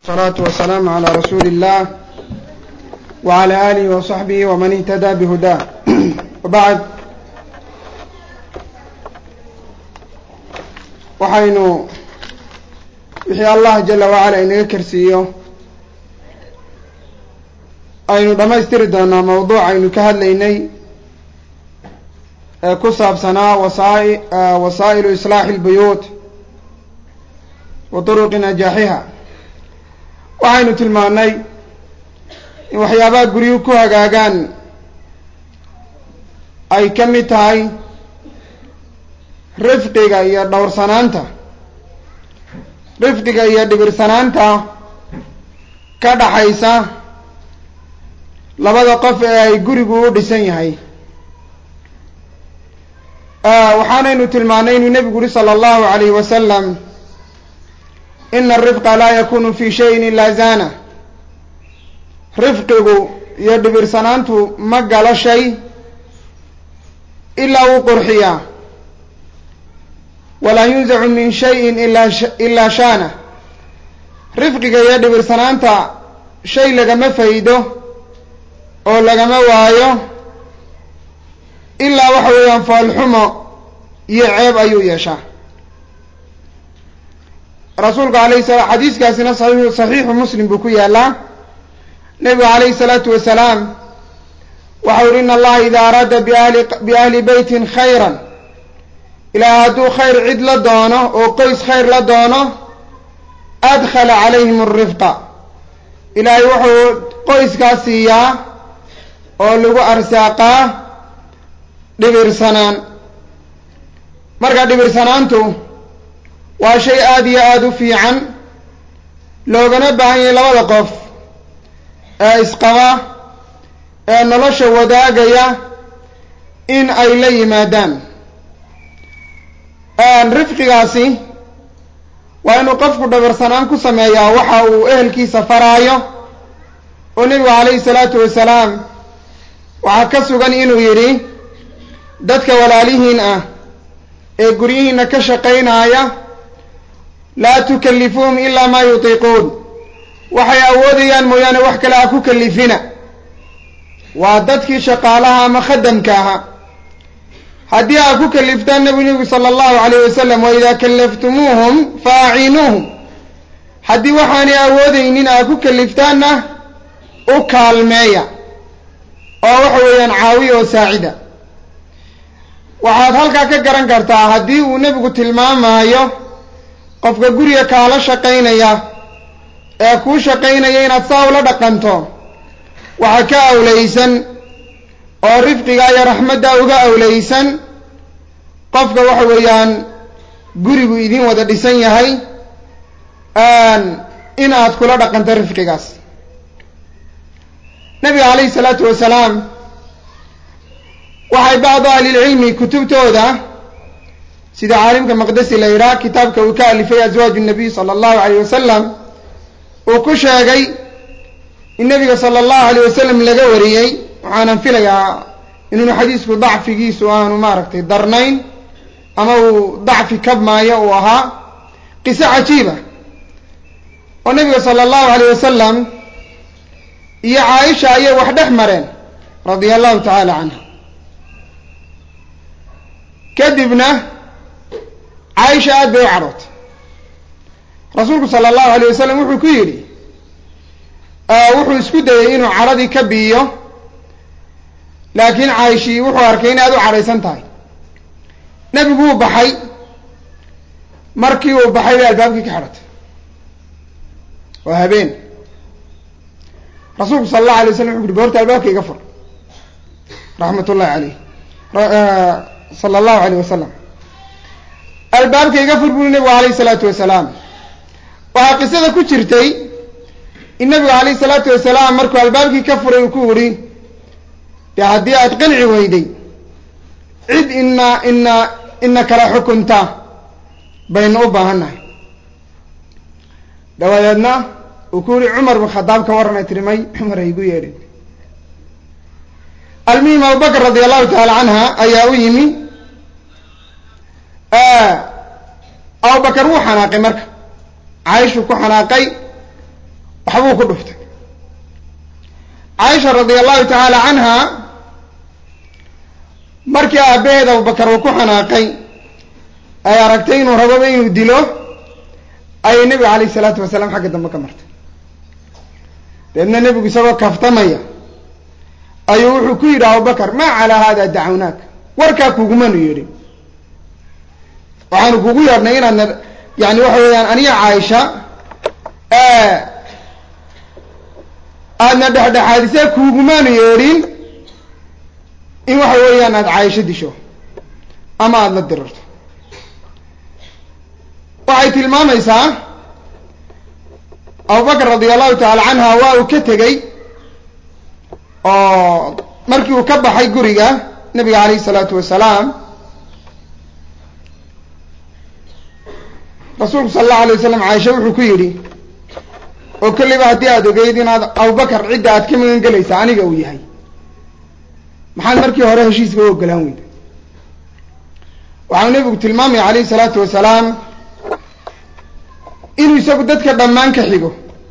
الصلاة والسلام على رسول الله وعلى آله وصحبه ومن اهتدى بهداه وبعد waxaynu wixii allah jala wacala inaga karsiiyo aynu dhammaystiri doonaa mawduuc aynu ka hadlaynay ee ku saabsanaa wasaa- wasaa'ilu islaaxi اlbuyuut wa turuqi najaaxiha waxaynu tilmaanay in waxyaabaha guryuhu ku hagaagaan ay ka mid tahay rifqiga iyo dhowrsanaanta rifqiga iyo dhibirsanaanta ka dhaxaysa labada qof ee ay gurigu u dhisan yahay waxaanaynu tilmaanay inuu nebigu uri sala allahu alayhi wasalam ina arifqa laa yakunu fi shayin ilaa zana rifqigu iyo dhibirsanaantu ma galo shay ilaa wuu qurxiyaa walaa yunzacu min shayin ilaa ilaa shaana rifqiga iyo dhibirsanaanta shay lagama faydo oo lagama waayo ilaa waxa weeyaan foolxumo iyo ceeb ayuu yeeshaa rasuulku alayhi sala xadiiskaasina saxiixu saxiixu muslim buu ku yaalaa nebigu calayhi salaatu wasalaam waxau uhi in allaha ida araada biahli biahli beytin khayran ilaahay hadduu khayr cid la doono oo qoys khayr la doono adkhala calayhim alrifqa ilaahay wuxuu qoyskaa siiyaa oo lagu arsaaqaa dhibirsanaan marka dhibirsanaantu waa shay aada iyo aada u fiican loogana baahan yahay labada qof ee isqaba ee nolosha wadaagaya in ay la yimaadaan rifqigaasi waa inuu qofku dhabarsanaan ku sameeyaa waxa uu ehelkiisa faraayo oo nebigu calayhi salaatu wasalaam waxaa ka sugan inuu yidhi dadka walaalihiin ah ee guryihiina ka shaqaynaaya laa tukallifuuhum ilaa maa yutiiquun waxay awoodayaan mooyaane wax kale ha ku kalifina waa dadkii shaqaalaha ama khadamka ahaa haddii aa ku kaliftaan nabi nebigu sala allahu alayh wasalam wa idaa kallaftumuuhum fa aciinuuhum haddii waxaanay awoodaynin aa ku kaliftaanna u kaalmeeya oo waxa weeyaan caawiya oo saacida waxaad halkaa ka garan kartaa haddii uu nebigu tilmaamaayo qofka guriga kaala shaqaynaya ee kuu shaqaynaya inaad saa ula dhaqanto waxaa ka awlaysan oo rifqiga iyo raxmadda uga awlaysan qofka waxa weeyaan gurigu idin wada dhisan yahay in aad kula dhaqanto rifqigaas nabiga calayhi salaatu wasalaam waxay bacdu ahlilcilmi kutubtooda sida caalimka maqdesi la yidhaha kitaabka uu ka alifay aswaaju nabiy sala allahu alayh wasalam uu ku sheegay in nabiga sala allahu alayh wasalam laga wariyey waxaanan filayaa inuunu xadiisku dacfigiisu aanu maaragtay darnayn ama uu dacfi kabmaayo uu ahaa qiso cajiiba oo nabiga sala allahu alayh wasalam iyo caaisha ayay wax dhex mareen radia allahu tacaala canha kadibna caaisha aad bay u cadhootay rasuulku sala allahu alayh wasalam wuxuu ku yidhi wuxuu isku dayey inuu cadhadii ka biiyo laakiin caaishii wuxuu arkay in aad u cadhaysan tahay nebigu uu baxay markii uu baxay bay albaabkii ka xidhatay waa habeen rasuulku sala allahu alay waslam wuxu uhi goorta albaabka iga fur raxmat ullahi caleyh sala allahu alayh wasalam albaabka iga fur buri nebigu alayhi salaatu wasalaam waxaa qisada ku jirtay in nabigu alayhi salaatu wasalaam markuu albaabkii ka furay uu ku yidhi dee haddii aad qanci weyday cid ina ina ina kala xukunta baynu u baahannahay dabadeedna uu ku yihi cumar bin khadaab ka warranay tiri may cumar ay igu yeedhin almuhim abubakr radi allahu tacaala canha ayaa u yimi abubakar wuu xanaaqay marka caaishuu ku xanaaqay waxbuu ku dhuftay caaisha radia allahu tacaala canha markii aabbaheed abubakar uu ku xanaaqay ay aragtay inuu rababa inuu dilo ayay nebiga calayhi salaatu wasalaam xagga dambe ka martay dabeedna nebigu isagoo kaftamaya ayuu wuxuu ku yidhi abubakar maa calaa hada dacawnaak warkaa kugumanu yeedhin waxaanu kugu yeedhnay inaadna yani waxa weeyaan aniga caaisha aadna dhexdhexaadisee kuugumaanu yeedhin in waxa weeyaan aada caaisho disho ama aada la dirarto waxay tilmaamaysaa abubakar radia allahu tacaala canha waa uu ka tegey oo markii uu ka baxay guriga nabiga calayhi salaatu wasalaam rasuulku sala allahu alay wasalam caaisha wuxuu ku yidhi oo kolliba haddii aada ogeyd inaad abubakar cidda aad ka magan gelaysa aniga uu yahay maxaad markii hore heshiiska u ogolaan weyda waxau nebigu tilmaamaya calayhi salaatu wasalaam inuu isagu dadka dhammaan ka xigo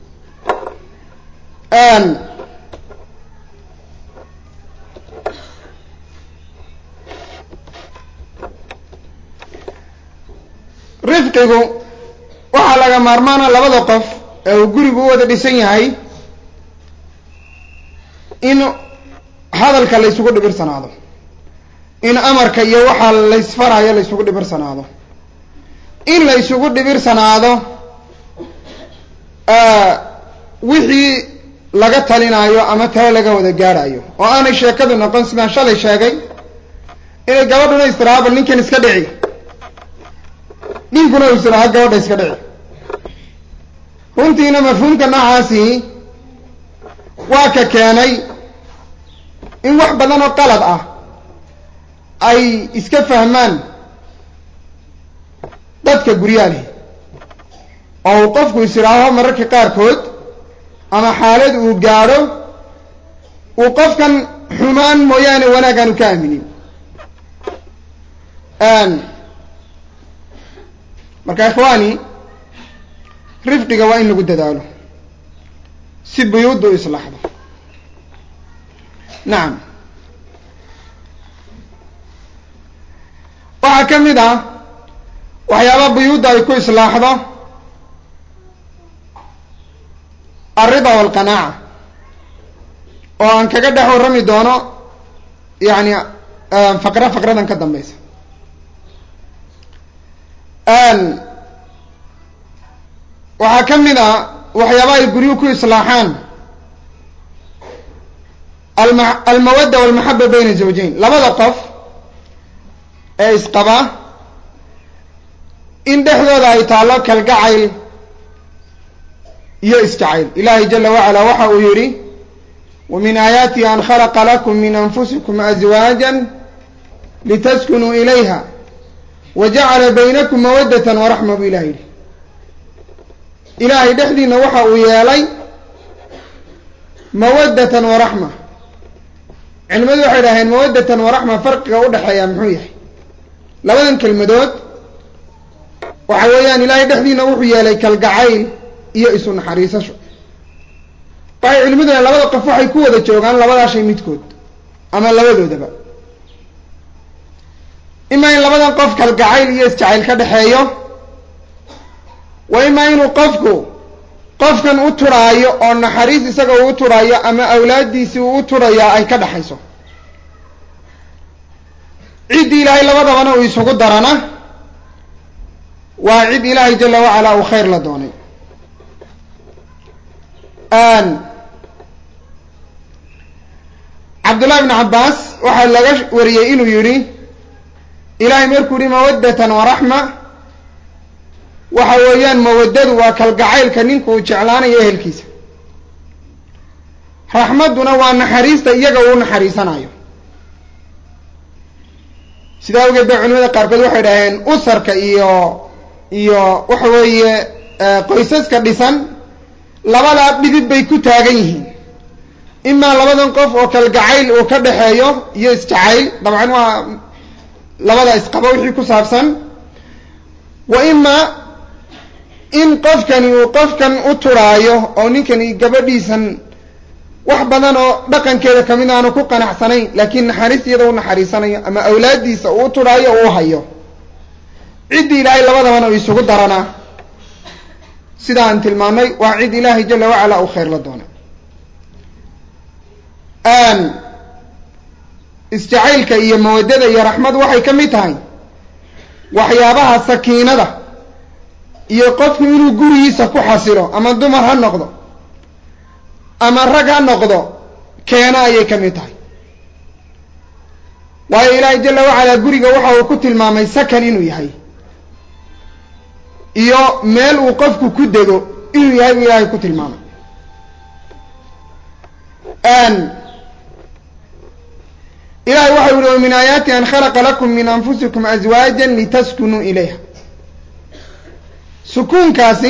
rifqigu waxaa laga maarmaana labada qof ee uu gurigu u wada dhisan yahay in hadalka la ysugu dhibirsanaado in amarka iyo waxaa laysfarayo la ysugu dhibirsanaado in la ysugu dhibirsanaado wixii laga talinaayo ama tale laga wada gaadhayo oo aanay sheekadu noqon sidaan shalay sheegay inay gabadhuna istiraha bal ninkan iska dhici ninkuna uu istiraha gabadha iska dhici runtiina mafhuumka noocaasi waa ka keenay in wax badan oo qalad ah ay iska fahmaan dadka guryaalihi oo uu qofku isiraaho mararka qaarkood ama xaalad uu gaadho uu qofkan xumaan mooyaane wanaag aanu ka aaminin marka ikhwaani rifqiga waa in lagu dadaalo si buyuudda u islaaxdo nacam waxaa ka mid ah waxyaaba buyuudda ay ku islaaxdo alrida walqanaaca oo aan kaga dhex warrami doono yani faqra faqradan ka dambeysa waxaa ka mid ah waxyaaba ay guryuhu ku islaaxaan alma almawadda walmaxaba bayna zawjayn labada qof ee isqaba in dhexdooda ay taallo kalgacayl iyo isjacayl ilaahay jala wacala waxa uu yidhi wa min aayaatihi an khalaqa lakum min anfusikum azwaaja litaskunuu ilayha wa jacala baynakum mawaddatan waraxma buu ilahay yidhi ilaahay dhexdiina waxa uu yeelay mawaddatan waraxma culimadu waxay idhaaheen mawaddatan waraxma farqiga udhexeeya muxuu yahay labadan kelmadood waxa weeyaan ilaahay dhexdiina wuxuu yeelay kalgacayl iyo isu naxariisasho waxay culimaduna labada qof waxay ku wada joogaan labadaa shay midkood ama labadoodaba imaa in labadan qof kalgacayl iyo isjacayl ka dhexeeyo wa imaa inuu qofku qofkan u turhaayo oo naxariis isaga uu u turhaayo ama awlaaddiisii uu u turhayaa ay ka dhexayso ciddii ilaahay labadabana uu isugu darana waa cid ilaahay jala wacala uu khayr la doonay cabdullahi bn cabbaas waxaa laga wariyey inuu yidhi ilaahay markuu yihi mawaddatan waraxma waxa weeyaan mawaddadu waa kalgacaylka ninku uu jeclaanayo ehelkiisa raxmadduna waa naxariista iyaga uu naxariisanayo sidaa awgeed ba culimada qaarkood waxay dhaheen usarka iyo iyo waxa weeye qoysaska dhisan labadaa dhidib bay ku taagan yihiin imaa labadan qof oo kalgacayl uu ka dhexeeyo iyo isjacayl dabcan waa labada isqaba wixii ku saabsan wa imaa in qofkani uu qofkan u turaayo oo ninkani gabadhiisan wax badan oo dhaqankeeda kamid aanu ku qanacsanayn laakiin naxariis iyada u naxariisanayo ama awlaaddiisa uu u turaayo oo u hayo ciddii ilaahay labadabana uu isugu daranaa sida aan tilmaanay waa cid ilaahay jala wacala uu khayr la doona isjacaylka iyo mawadada iyo raxmadu waxay ka mid tahay waxyaabaha sakiinada iyo qofku inuu gurigiisa ku xasilo ama dumar ha noqdo ama rag ha noqdo keena ayay ka mid tahay waayo ilaahay jala wacalaa guriga waxa uu ku tilmaamay sakan inuu yahay iyo meel uu qofku ku dego inuu yahay buu ilaahay ku tilmaamay ilahay waxa u yihi wa min aayaati an khalaqa lakum min anfusikum azwaaja litaskunuu ilayha sukuunkaasi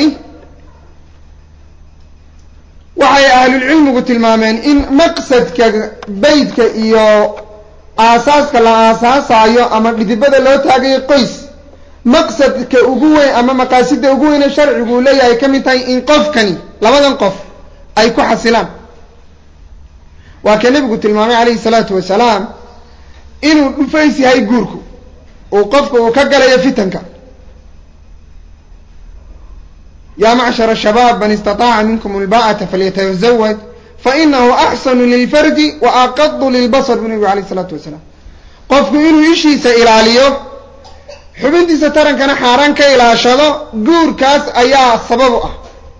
waxay ahlulcilmigu tilmaameen in maqsadka beytka iyo aasaaska la aasaasaayo ama dhidibada loo taagayo qoys maqsadka ugu weyn ama maqaasida ugu weyne sharcigu uu leeyahay ka mid tahay in qofkani labadan qof ay ku xasilaan waa ka nebigu tilmaamay calayhi salaatu wasalaam inuu dhufays yahay guurku uu qofka uu ka galayo fitanka ya macshar shabaab man istaطaaca minkum اlba'ata falyatazawaj fainahu axsanu lilfarji wa aqadu lilbasr bu nebigu alayh isalaatu wasalaam qofku inuu ishiisa ilaaliyo xubintiisa tarankana xaaraan ka ilaashado guurkaas ayaa sabab u ah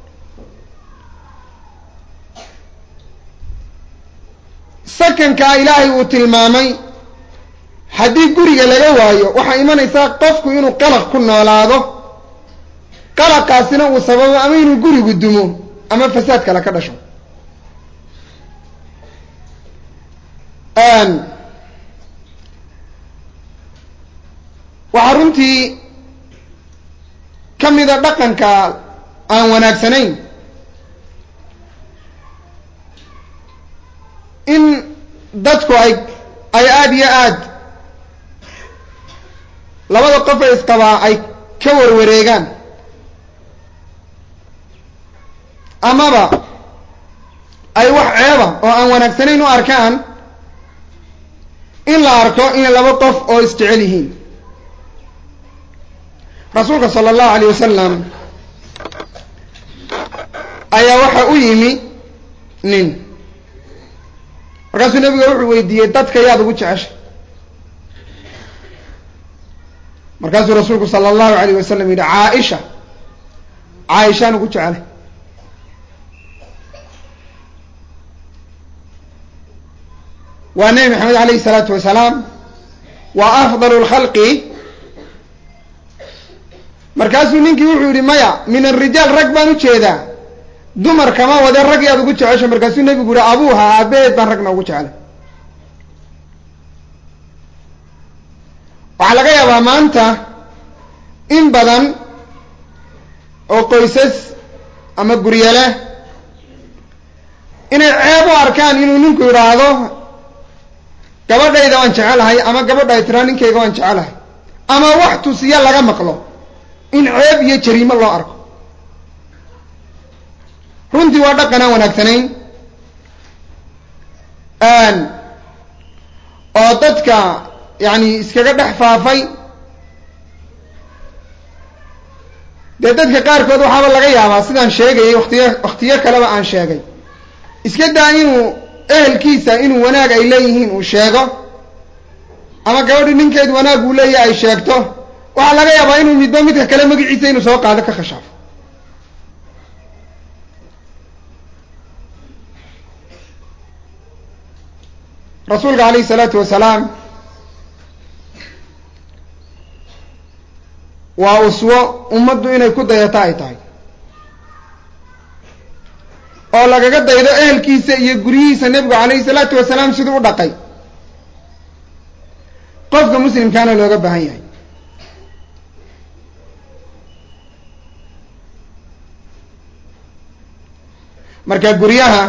sakankaa ilaahay uu tilmaamay haddii guriga laga waayo waxaa imanaysaa qofku inuu qalaq ku noolaado qalaqaasina uu sababo ama inuu gurigu dumo ama fasaad kale ka dhasho waxaa runtii ka mida dhaqanka aan wanaagsanayn in dadku ay ay aada iyo aad labada qof ee isqabaa ay ka warwareegaan amaba ay wax ceeba oo aan wanaagsanayn u arkaan in la arko inay laba qof oo isjecel yihiin rasuulka sala allahu alayh wasalam ayaa waxa u yimi nin markaasuu nebiga wuxuu weydiiyey dadka yaad ugu jeceshay markaasuu rasuulku sala allahu alayh wasalam yidhi caaisha caaishaan ugu jecelay waa nebi maxamed alayhi salaatu wasalaam waa afdal lkhalqi markaasuu ninkii wuxuu yihi maya min arijaal rag baan u jeedaa dumar kama wade rag yaad ugu jecesho markaasuu nebigu yihi abuuha aabaheed baan ragna ugu jecelay waxaa laga yaabaa maanta in badan oo qoysas ama guryale inay ceeb u arkaan inuu ninku yidhaahdo gabadhayda waan jecelahay ama gabadha ay tiraa ninkayga waan jecelahay ama wax tusiya laga maqlo in ceeb iyo jariimo loo arko runtii waa dhaqan aan wanaagsanayn oo dadka yani iskaga dhex faafay dee dadka qaarkood waxaaba laga yaabaa sidaan sheegayay waktiyo waktiyo kaleba aan sheegay iska daa inuu ehelkiisa inuu wanaag ay leeyihiin uu sheego ama gabadhi ninkeed wanaag uu leeyahay ay sheegto waxaa laga yaabaa inuu midba midka kale magaciisa inuu soo qaado ka khashaafo rasuulka alayhi salaatu wasalaam waa uswo ummaddu inay ku dayato ay tahay oo lagaga daydo ehelkiisa iyo guryihiisa nebigu calayhi salaatu wasalaam siduu u dhaqay qofka muslimkaana looga baahan yahay marka guryaha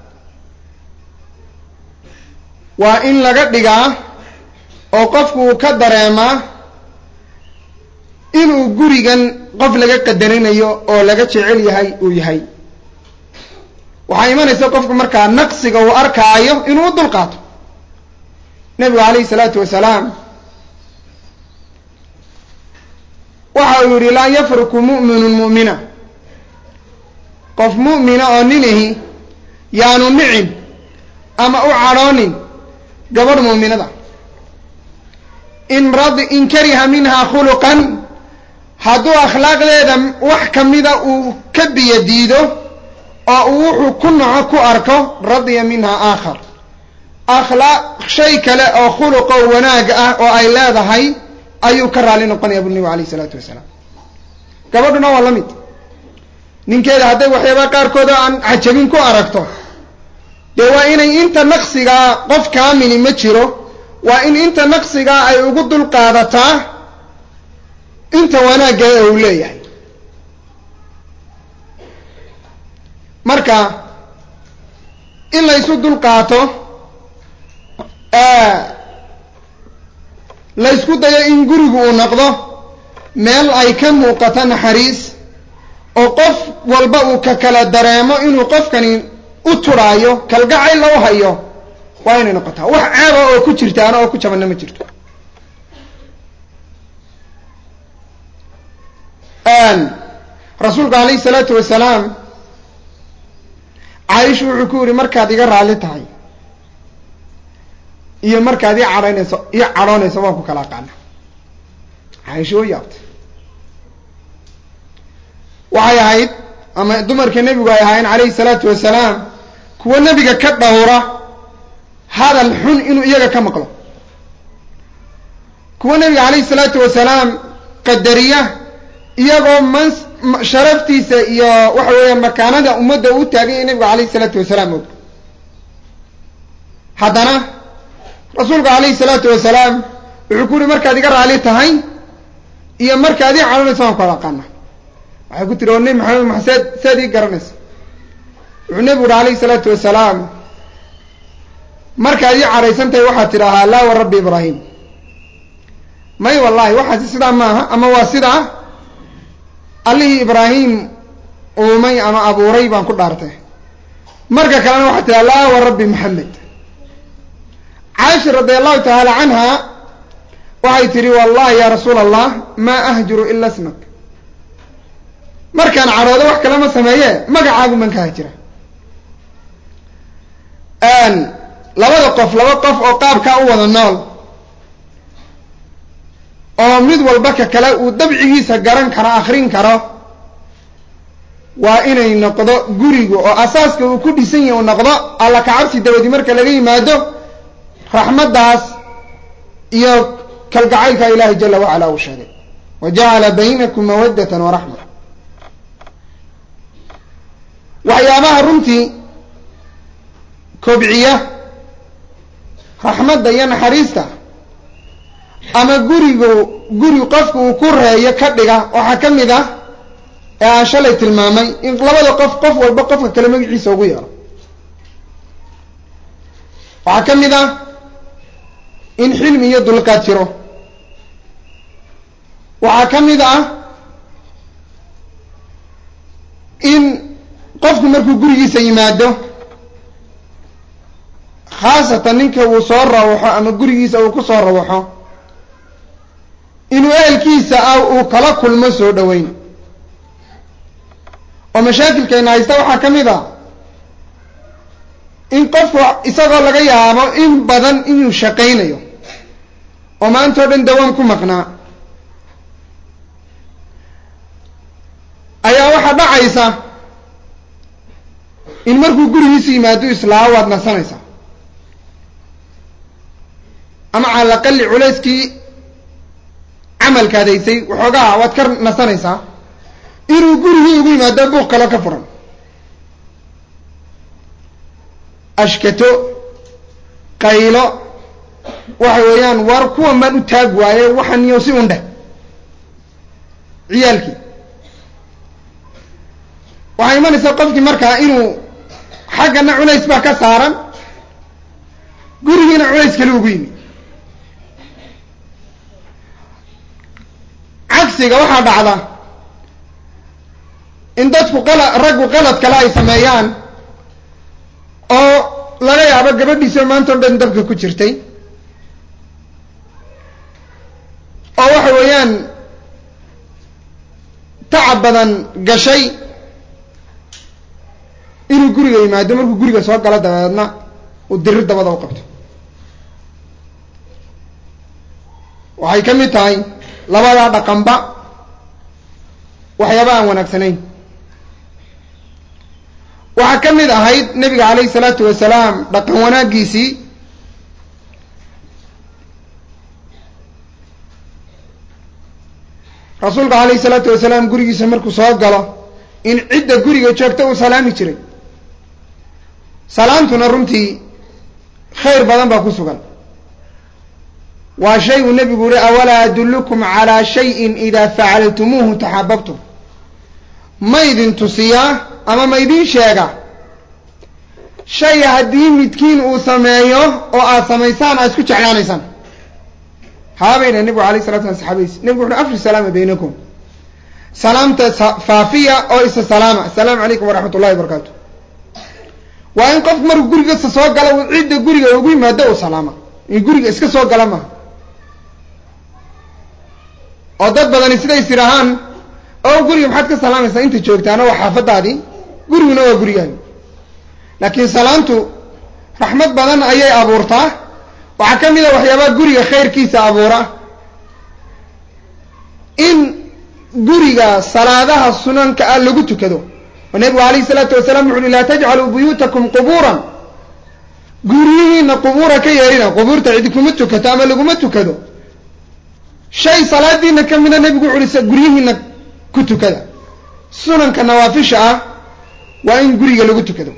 waa in laga dhigaa oo qofku uu ka dareemaa inuu gurigan qof laga qadarinayo oo laga jecel yahay uu yahay waxaa imanaysa qofku markaa naqsiga uu arkaayo inuu u dulqaato nebigu calayhi salaatu wasalaam waxa uu yidhi laa yafruku mu'minun mu'mina qof mu'mina oo ninahi yaanu nicin ama u cadhoonin gabadh muuminada in radi in kariha minha khuluqan hadduu akhlaaqdeeda wax ka mida uu ka biyo diido oo uu wuxuu ku naco ku arko radiya minha aakhar akhlaaq shay kale oo khuluq oo wanaag ah oo ay leedahay ayuu ka raali noqonaya bu nebigu alayh isalaatu wasalaam gabadhuna waa la mid ninkeeda hadday waxyaabaa qaarkood oo aan cajabin ku aragto dee waa inay inta naqsigaa qof kaamili ma jiro waa in inta naqsigaa ay ugu dulqaadataa inta wanaagga ee uu leeyahay marka in laysu dulqaato laysku dayo in gurigu uu noqdo meel ay ka muuqato naxariis oo qof walba uu ka kala dareemo inuu qofkani u turaayo kalgacayl u hayo waa inay noqotaa wax ceeba oo ku jirtaana oo ku jabanna ma jirto rasuulku alayhi salaatu wasalaam caaisha wuxuu ku yihi markaad iga raalli tahay iyo markaad ii cadhaynayso ii cadhoonayso waan ku kala aqaana caaisha oo yaabtay waxay ahayd ama dumarka nebigu ay ahaayeen calayhi salaatu wasalaam kuwa nebiga ka dhowra hadal xun inuu iyaga ka maqlo kuwa nebiga calayhi salaatu wasalaam qadariya iyagoo man sharaftiisa iyo waxa weeyaan makaanada ummadda uu taaganya nebigu calayhi salaatu wasalaam og haddana rasuulku calayhi salaatu wasalaam wuxuu ku yihi markaad iga raali tahay iyo markaad ii cadhanayso waan kala aqaana waxay ku tiri oo nebi maxamed maxaseed seed ii garanaysa wuxuu nebigu uhi alayhi salaatu wasalaam markaad ii cadhaysan tahay waxaad tidhaahaa laa wa rabbi ibraahim may wallahi waxaasi sidaa maaha ama waa sidaa allihii ibraahim uumay ama abuuray baan ku dhaartay marka kalena waxaad tidhaha laa wa rabbi maxamed caaisha radi allahu tacaala canha waxay tidhi wallahi ya rasuula allah maa ahjuru ila smak markaan cadhoodo wax kale ma sameeye magacaagu man ka hajira labada qof laba qof oo qaabkaa u wada nool oo mid walba ka kale uu dabcigiisa garan karo akrin karo waa inay noqdo gurigu oo asaaska uu ku dhisan yahi uu noqdo alla kacabsi dabadi marka laga yimaado raxmaddaas iyo kalgacaylka ilaahay jala wacala uu sheegay wa jacala baynakum mawaddatan waraxma waxyaabaha runtii kobciya raxmadda iyo naxariista ama gurigu guri qofku uu ku reeyo ka dhiga waxaa ka mid ah ee aan shalay tilmaamay in labada qof qof walba qofka kale magaciisa ugu yeero waxaa ka mid ah in xilmi iyo dulqaad jiro waxaa ka mid ah in qofku markuu gurigiisa yimaado khaasatan ninka uu soo rawaxo ama gurigiisa uu ku soo rawaxo inuu ehelkiisa ah uu kala kulmo soo dhoweyn oo mashaakilkayna haysta waxaa ka mid a in qofku isagoo laga yaabo in badan inuu shaqaynayo oo maanta o dhan dawaan ku maqnaa ayaa waxaa dhacaysa in markuu gurigiisu yimaado islaa waad nasanaysaa ama cala aqali culayskii camalkaad haysay waxoogaa waad ka nasanaysaa inuu gurigii ugu yimaado buuq kalo ka furan ashkato qaylo waxa weeyaan war kuwan baan u taag waaye waxan iyo si undheh ciyaalkii waxaa imanaysaa qofkii markaa inuu xaggana culays baa ka saaran gurigiina culays kale ugu yimi cagsiga waxaa dhacda in dadku qala raggu qalad kale ay sameeyaan oo laga yaabo gabadhiisoo maanta o dhan dabka ku jirtay oo waxa weeyaan tacab badan gashay inuu guriga yimaado markuu guriga soo galo dabeedna uu dirir dabada u qabto waxay ka mid tahay labadaa dhaqanba waxyaaba aan wanaagsanayn waxaa ka mid ahayd nebiga calayhi salaatu wasalaam dhaqan wanaaggiisii rasuulka calayhi salaatu wasalaam gurigiisa markuu soo galo in cidda guriga joogta uu salaami jiray salaamtuna runtii khayr badan baa ku sugan waa shay uu nebigu yihi awalaa adullukum calaa shayin idaa facaltumuuhu taxababtum ma idin tusiyaa ama ma idin sheega shay haddii midkiin uu sameeyo oo aad samaysaan aad isku jeclaanaysaan haabayna nebigu alayh salatu slam saxaabadiis nebigu wuxu afri salaama baynakum salaamta faafiya oo isa salaama assalaamu calaykum waraxmat ullahi wabarakaatu waa in qofku markuu gurigasa soo gala uu cidda guriga ugu yimaado uu salaama in guriga iska soo gala maha oo dad badani siday is idhahaan oo guriga maxaad ka salaamaysaa inta joogtaana waa xaafadaadii guriguna waa gurigaagi laakiin salaamtu raxmad badan ayay abuurtaa waxaa ka mid a waxyaabaha guriga khayrkiisa abuura in guriga salaadaha sunanka ah lagu tukado oo nebigu alayhi salaatu wasalaam wuxu uhi laa tajcaluu buyuutakum qubuuran guryihiina qubuura ka yeerina qubuurta cidi kuma tukato ama laguma tukado shay salaadiina ka mida nebigu wuxu uhi guryihiina ku tukada sunanka nawaafisha ah waa in guriga lagu tukado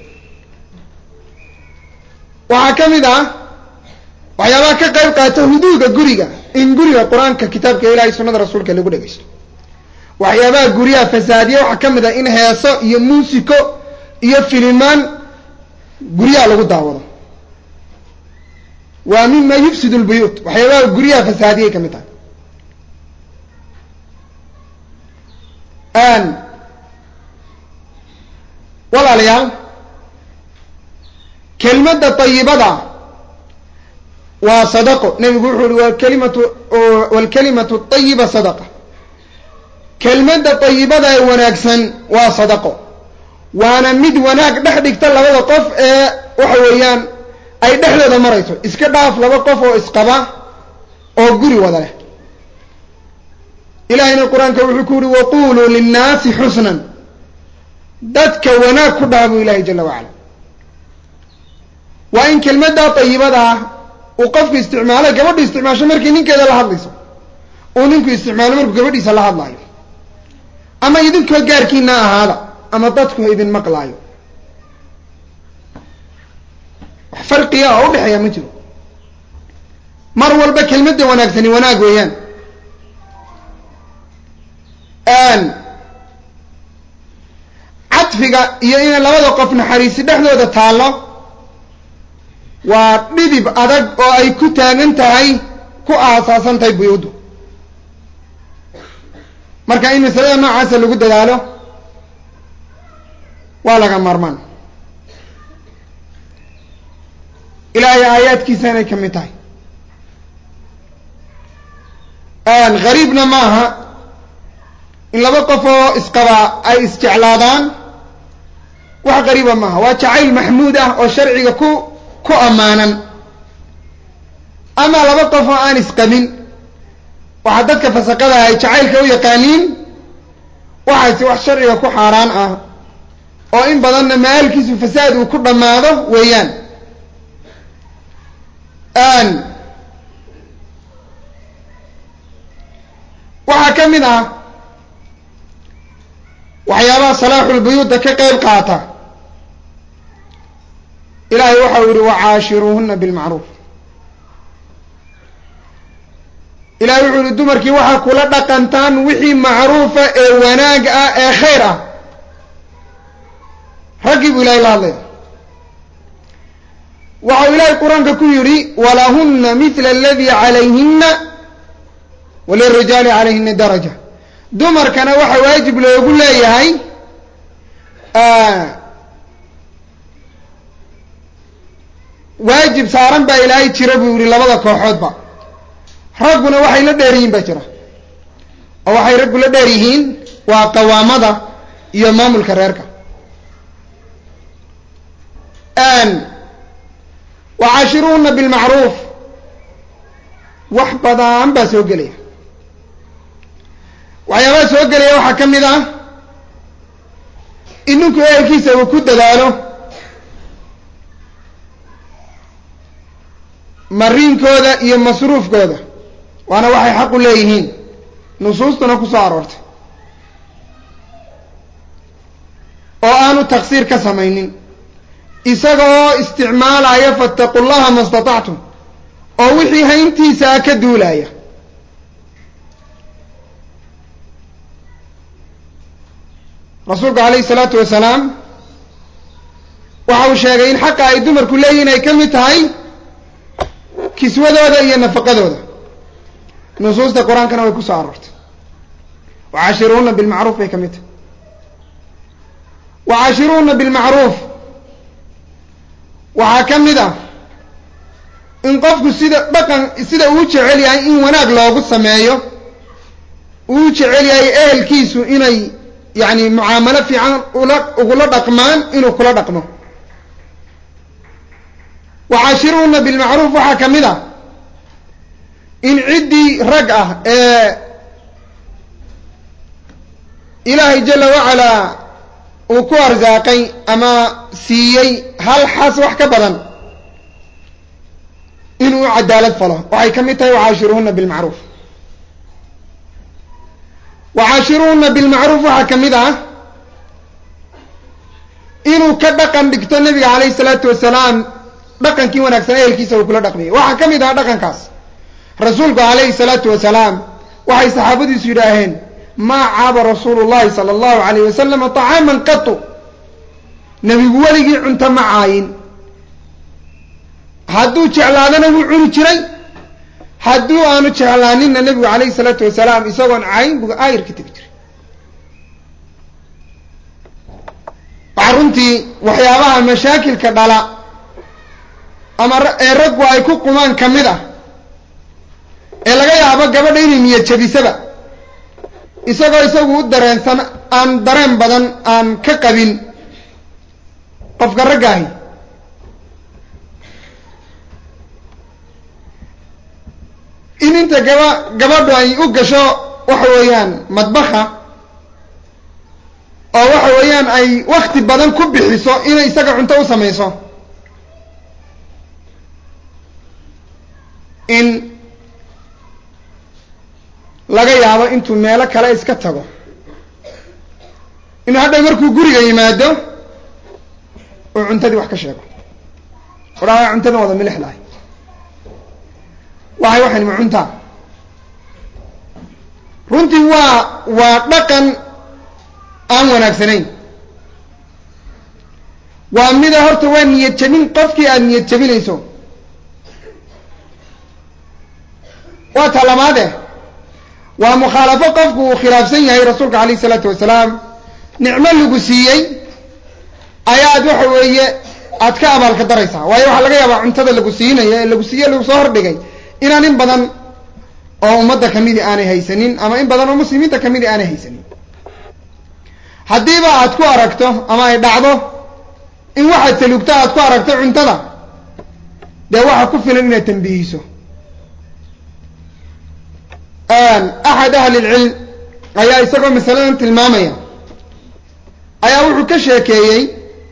waxaa ka mid ah waxyaabaha ka qayb qaata huduuda guriga in guriga qur-aanka kitaabka ilahay sunnada rasuulka lagu dhegaysto waxyaabaha guryaha fasaadiya waxaa ka mid ah in heeso iyo muusiko iyo filimaan guryaha lagu daawado waa mima yufsid lbuyuut waxyaabaha guryaha fasaadiyay ka mid tahay walaalayaal kelmadda ayibada waa sadaqo nebigu wuxuu uhi wakalimatu walkalimatu ayiba sadaqa kelmadda ayibada ee wanaagsan waa sadaqo waana mid wanaag dhex dhigta labada qof ee waxa weeyaan ay dhexdooda marayso iska dhaaf laba qof oo isqaba oo guri wada leh ilahayna qur-aanka wuxuu ku yihi waquluu linnaasi xusnan dadka wanaag ku dhaha buu ilahay jala wacala waa in kelmaddaa ayibada ah uu qofku isticmaalo gabadhu isticmaasho markii ninkeeda la hadlayso uu ninku isticmaalo markuu gabadhiisa la hadlaayo ama idinkoo gaarkiina ahaada ama dadku idin maqlaayo wax farqiga oo udhexeeya ma jiro mar walba kelmadda wanaagsani wanaag weeyaan cadfiga iyo inay labada qof naxariisi dhexdooda taallo waa dhidib adag oo ay ku taagan tahay ku aasaasan tahay buyuuddu marka in masalada noocaasa lagu dadaalo waa laga maarmaan ilaahay aayaadkiisa inay ka mid tahay gariibna ma aha in laba qof oo isqabaa ay isjeclaadaan wax qariiba maaha waa jacayl maxmuud ah oo sharciga ku ku ammaanan ama laba qof oo aan isqabin waxaa dadka fasaqada ay jacaylka u yaqaaniin waxaasi wax sharciga ku xaaraan ah oo in badanna maalkiisu fasaad uu ku dhammaado weeyaan waxaa ka mid ah waxyaabaha salaaxulbuyuuda ka qayb qaata ilaahay waxau yihi wacaashiruuhuna bilmacruuf ilahay wuxuu yihi dumarkii waxaa kula dhaqantaan wixii macruufa ee wanaag ah ee khayr ah raggii buu ilahay la hadlaya waxau ilaahay qur-aanka ku yidhi walahuna mila aladii calayhina walirijaali calayhina daraja dumarkana waxa waajib loogu leeyahay waajib saaran baa ilaahay jira buu yihi labada kooxoodba ragguna waxay la dheer yihiin baa jira oo waxay raggu la dheer yihiin waa qawaamada iyo maamulka reerka wacaashiruuna bilmacruuf wax badan baa soo gelaya waxyaabaha soo gelaya waxaa ka mid ah in ninku ehelkiisa uu ku dadaalo mariinkooda iyo masruufkooda waana waxay xaq u leeyihiin nusuustuna ku soo aroortay oo aanu taqsiir ka samaynin isaga oo isticmaalaya fattaqu llaha ma statactum oo wixii hayntiisaa ka duulaya rasuulku calayhi salaatu wasalaam waxa uu sheegay in xaqa ay dumarku leeyihin ay ka mid tahay kiswadooda iyo nafaqadooda nusuusta qur-aankana way ku soo aroortay wacaashiruuna bilmacruuf bay ka mid tahay wacaashiruuna bilmacruuf waxaa ka mid ah in qofku sida dhaqan sida uu jecel yahay in wanaag loogu sameeyo uu jecel yahay ehelkiisu inay yacni mucaamalo fiican ula ugula dhaqmaan inuu kula dhaqmo wacaashiruuna bilmacruuf waxaa ka mid ah in ciddii rag ah ee ilaahay jala wacalaa uu ku arsaaqay ama siiyey hal xas wax ka badan inuu u cadaalad falo waxay ka mid tahay wacaashiruhuna bilmacruuf wacaashiruhuna bilmacruuf waxaa ka mid ah inuu ka dhaqan dhigto nabiga calayhi salaatu wasalaam dhaqankii wanaagsan ehelkiisa uu kula dhaqmayay waxaa ka mid ah dhaqankaas rasuulku calayhi salaatu wasalaam waxay saxaabadiisu yidhaaheen maa caaba rasuulu llahi sala allahu alayh wasalama طacaaman qatu nebigu weligii cunto ma caayin hadduu jeclaadana wuu cuni jiray hadduu aanu jeclaaninna nebigu calayhi salaatu wasalaam isagoon caayin buu aayar ka tegi jiray waxaa runtii waxyaabaha mashaakilka dhala ama ee raggu ay ku qumaan ka mid ah ee laga yaabo gabadha inay niyad jabisaba isagoo isagu u dareensan aan dareen badan aan ka qabin qofka raggaahi in inta gaba gabadhu ay u gasho waxa weeyaan madbaha oo waxa weeyaan ay wakti badan ku bixiso inay isaga cunto u samayso in laga yaabo intuu meelo kale iska tago inuu hadhow markuu guriga yimaado uu cuntadii wax ka sheego odhaa cuntadan wada milix lahay waxay waxan ma cuntaa runtii waa waa dhaqan aan wanaagsanayn waa mida horta waa niyad jabin qofkii aada niyad jabinayso waa ta labaade waa mukhaalafo qofku uu khilaafsan yahay rasuulka alayh isalaatu wasalaam nicmo lagu siiyey ayaad waxa weeye aad ka abaalka daraysaa waayo waxaa laga yaabaa cuntada lagu siinayo ee lagu siiye lagu soo hordhigay inaan in badan oo ummadda kamidi aanay haysanin ama in badan oo muslimiinta kamidi aanay haysanin haddiiba aad ku aragto ama ay dhacdo in waxaad salugto aad ku aragto cuntada dee waxa ku filan inaad tambihiso axad ahli lcilm ayaa isagoo masaladan tilmaamaya ayaa wuxuu ka sheekeeyey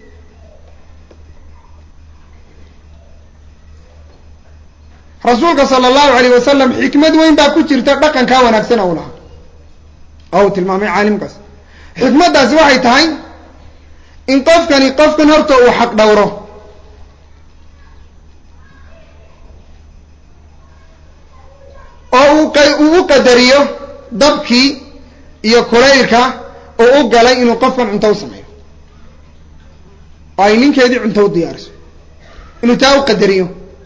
rasuulka sala allahu alayh wasalam xikmad weyn baa ku jirta dhaqankaa wanaagsan ou lahaa oo uu tilmaamay caalimkaas xikmaddaasi waxay tahay in qofkani qofkan horta uu xaq dhowro oo uu uu u qadariyo dabkii iyo kulaylka oo u galay inuu qofkan cunto u sameeyo oo ay ninkeedii cunto u diyaariso inuu taa u qadariyo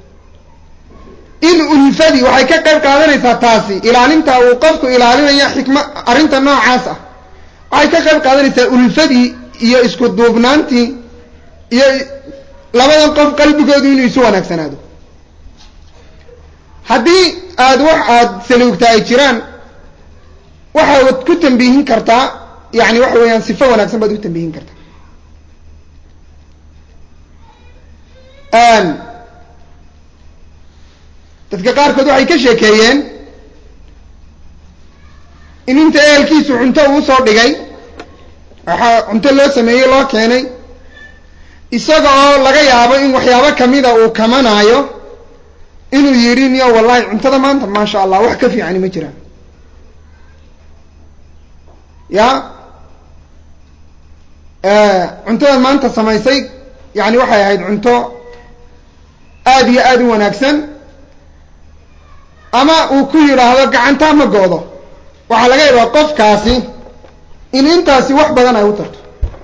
in ulfadii waxay ka qayb qaadanaysaa taasi ilaalinta uu qofku ilaalinayo xikma arrinta noocaas ah waxay ka qayb qaadanaysaa ulfadii iyo isku duubnaantii iyo labadan qof qalbigoodu inuu isu wanaagsanaado haddii aada wax aada saluugta ay jiraan waxaad ku tambiihin kartaa yani waxa weeyaan sifo wanaagsan baad u tambiihin kartaa dadka qaarkood waxay ka sheekeeyeen in inta ehelkiisu cunto uu soo dhigay waxaa cunto loo sameeyey loo keenay isaga oo laga yaabo in waxyaabo kamida uu kamanaayo inuu yidhi niyo wallahi cuntada maanta maasha allah wax ka fiicani ma jiraan ya cuntada maanta samaysay yani waxay ahayd cunto aada iyo aada u wanaagsan ama uu ku yidhaahdo gacantaa ma goodo waxaa laga yaabaa qofkaasi in intaasi wax badan ay u tarto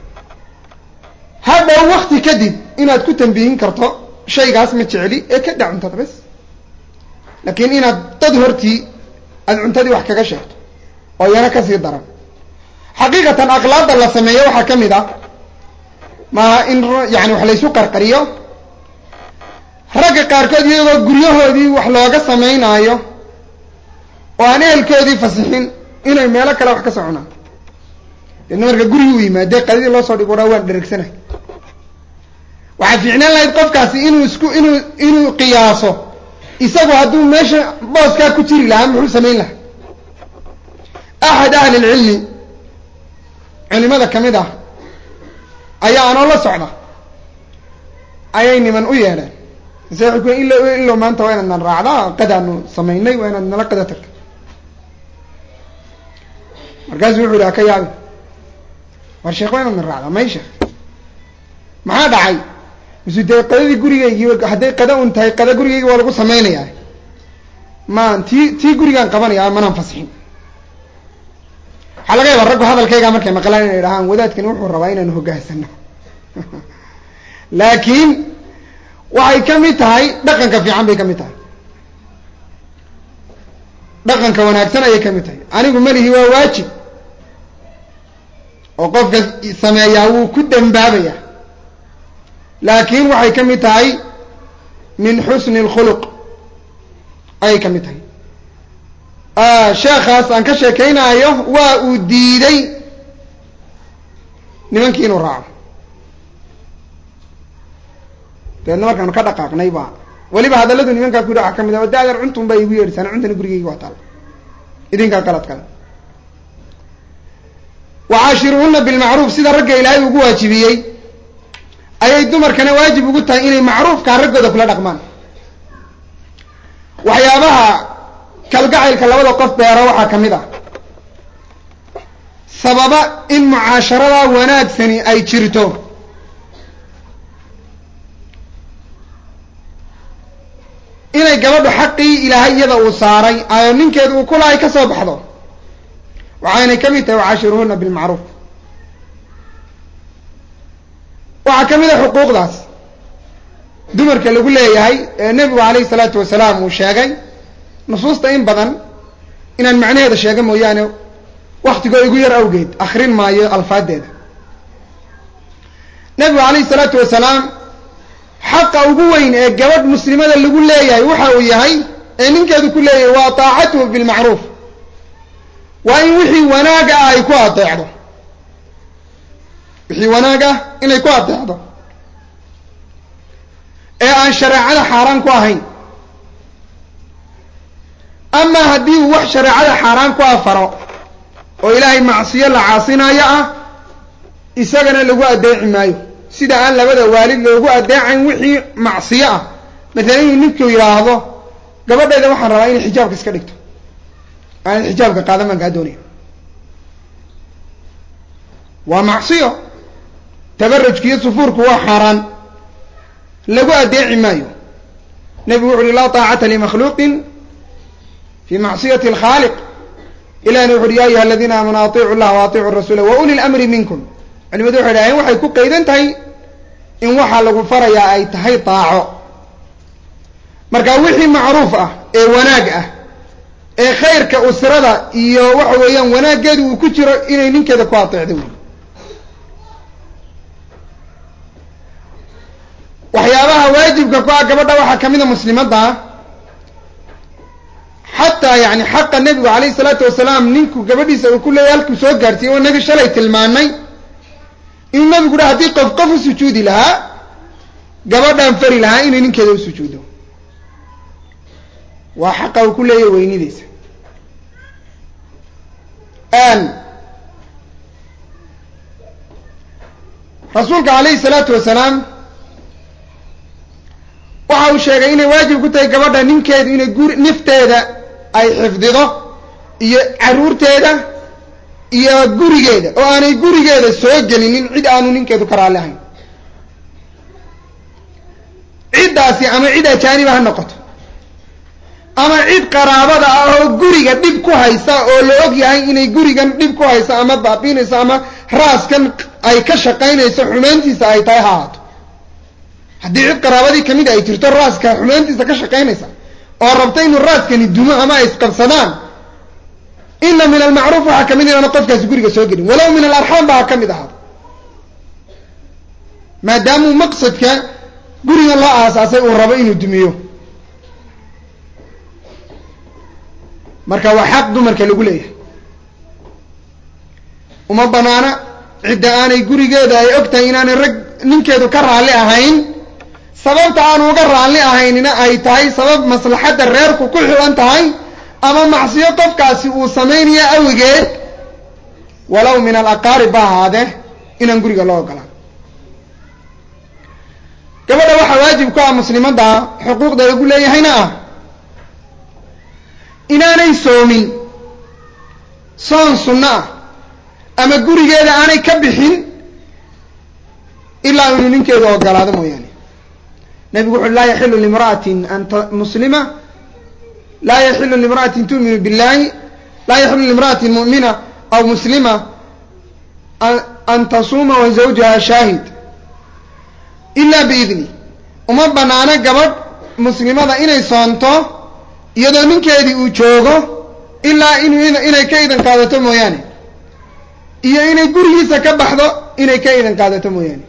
hadhow wakti kadib inaad ku tambiihin karto shaygaas ma jecli ee ka dhac cuntada bes laakiin inaad dad hortii aada cuntadii wax kaga sheegto oo iyana kasii daran xaqiiqatan akhlaaqda la sameeyo waxaa ka mid ah maaha in yani wax laysu qarqariyo ragga qaarkood iyagoo guryahoodii wax looga samaynaayo oo aan ehelkoodii fasixin inay meelo kale wax ka soconaan deedna marka gurigi u yimaadee qadidii loo soo dhigo waraa waan dheregsanahay waxaa fiicnaan lahayd qofkaasi inuu isku inuu inuu qiyaaso isagu hadduu meesha booskaa ku jiri lahaa muxuu samayn lahaa axad ahli lcilmi culimada ka mid ah ayaa anoo la socda ayay niman u yeedheen mase waxay ku ilo ilo maanta waa inaad nan raacdaa qadaanu samaynay waa inaad nala qada tagto markaasuu wuxu yidhi ka yaabi war sheekh waa inaad nan raacdaa may sheekh maxaa dhacay misu dee qadadii gurigaygii hadday qada un tahay qada gurigaygi waa lagu samaynayaa maan tii tii gurigaan qabanaya manaan fasixin waxaa laga yaabaa raggu hadalkaygaa markay maqlaan inay dhahaan wadaadkani wuxuu rabaa inaanu hoggaansano laakiin waxay ka mid tahay dhaqanka fiican bay ka mid tahay dhaqanka wanaagsan ayay ka mid tahay anigu melihi waa waajib oo qofka sameeyaa wuu ku dambaabaya laakiin waxay ka mid tahay min xusni اlkhuluq ayay ka mid tahay sheekhaas aan ka sheekeynaayo waa uu diiday nimankii inuu raaco dabeedna markaanu ka dhaqaaqnay ba weliba hadalladu nimankaa ku yidhi waxaa ka mid ah de adeer cuntun baa igu yeedhisaan cuntana gurigayga waa taal idinkaa qalad kale wacaashiruhuna bilmacruuf sida ragga ilaahay ugu waajibiyey ayay dumarkana waajib ugu tahay inay macruufkaa raggooda kula dhaqmaan waxyaabaha kalgacaylka labada qof beero waxaa ka mid ah sababa in mucaasharadaa wanaagsani ay jirto inay gabadhu xaqii ilaahay iyada uu saaray ayo ninkeedu uu kulahay ka soo baxdo waxaynay ka mid tahay wacaashiruhuna bilmacruuf waxaa ka mid a xuquuqdaas dumarka lagu leeyahay ee nebigu alayhi salaatu wasalaam uu sheegay nusuusta in badan inaan macnaheeda sheega mooyaane waktigoo igu yar awgeed akrin maayo alfaadeeda nebigu alayhi salaatu wasalaam xaqa ugu weyn ee gabadh muslimada lagu leeyahay waxa uu yahay ee ninkeedu ku leeyahay waa taacatuhu bilmacruuf waa in wixii wanaag ah ay ku adeecdo wixii wanaag ah inay ku adeecdo ee aan shareecada xaaraan ku ahayn ama haddii uu wax shareecada xaaraan ku afaro oo ilaahay macsiyo la caasinayo ah isagana lagu adeeci maayo sida aan labada waalid loogu adeecayn wixii macsiyo ah maalan inuu ninku yidhaahdo gabadhayda waxaan rabaa inay xijaabka iska dhigto aanad xijaabka qaadan baan kaa doonaya waa macsiyo tabarujka iyo sufuurku waa xaaraan lagu adeeci maayo nebigu wuxu uhi laa taacata limakhluuqin fi macsiyati alkhaaliq ilahina wuxu uhi ya ayuha aladiina aamanuu atiicu llaha wa atiicu rasuula wa uli lamri minkum culimadu waxay dhaheen waxay ku qaydan tahay in waxaa lagu farayaa ay tahay taaco marka wixii macruuf ah ee wanaag ah ee khayrka usrada iyo waxa weeyaan wanaaggeedu uu ku jiro inay ninkeeda ku ateecdo wey waajibka ku ah gabadha waxaa ka mid a muslimadda xataa yani xaqa nebigu calayhi salaatu wasalaam ninku gabadhiisa uu ku leeyahy halkuu soo gaarsiiyey oo nabi shalay tilmaanay inuu nabigu dha haddii qof qof u sujuudi lahaa gabadhaan fari lahaa inay ninkeeda u sujuudo waa xaqa uu ku leeyahy weynideysa rasuulka calayhi salaatu wasalaam waxa uu sheegay inay waajib ku tahay gabadha ninkeedu inay guri nifteeda ay xifdido iyo caruurteeda iyo gurigeeda oo aanay gurigeeda soo gelinin cid aanu ninkeedu ka raalli ahayn ciddaasi ama cid ajaaniba ha noqoto ama cid qaraabada ah oo guriga dhib ku haysa oo la og yahay inay gurigan dhib ku hayso ama baabiinayso ama raaskan ay ka shaqaynayso xumayntiisa ay tahay ha ahaato haddii cid qaraabadii kamid ay jirto raaska xumayntiisa ka shaqaynaysa oo rabta inuu raaskani dumo ama ay isqabsadaan ina min almacruuf waxaa kamid inaana qofkaasi guriga soo gelin walow min alarxaam ba ha ka mid ahaado maadaamuu maqsadka guriga loo aasaasay uu rabo inuu dumiyo marka waa xaq dumarka lagu leeyahay uma banaana cidda aanay gurigeeda ay og tahay inaanay rag ninkeedu ka raalli ahayn sababta aanu uga raalli ahaynina ay tahay sabab maslaxadda reerku ku xilan tahay ama macsiyo qofkaasi uu samaynayo awigeed walow min alaqaarib ba ahaadee inaan guriga loo ogolaan gabadha waxaa waajib ku ah muslimadda xuquuqda lagu leeyahayna ah inaanay soomin soon sunno ah ama gurigeeda aanay ka bixin ilaa inuu ninkeedu ogolaado mooyaane nabigu wuxu laa yaxilu limra'atin an muslima laa yaxilu limra'atin tu'minu billahi laa yaxilu limra'atin mu'mina aw muslima an tasuuma wa zawjaha shaahid ila biidni uma banaano gabadh muslimada inay soonto iyadoo ninkeedii uu joogo ilaa inuu inay ka idan qaadato mooyaane iyo inay gurigiisa ka baxdo inay ka idan qaadato mooyaane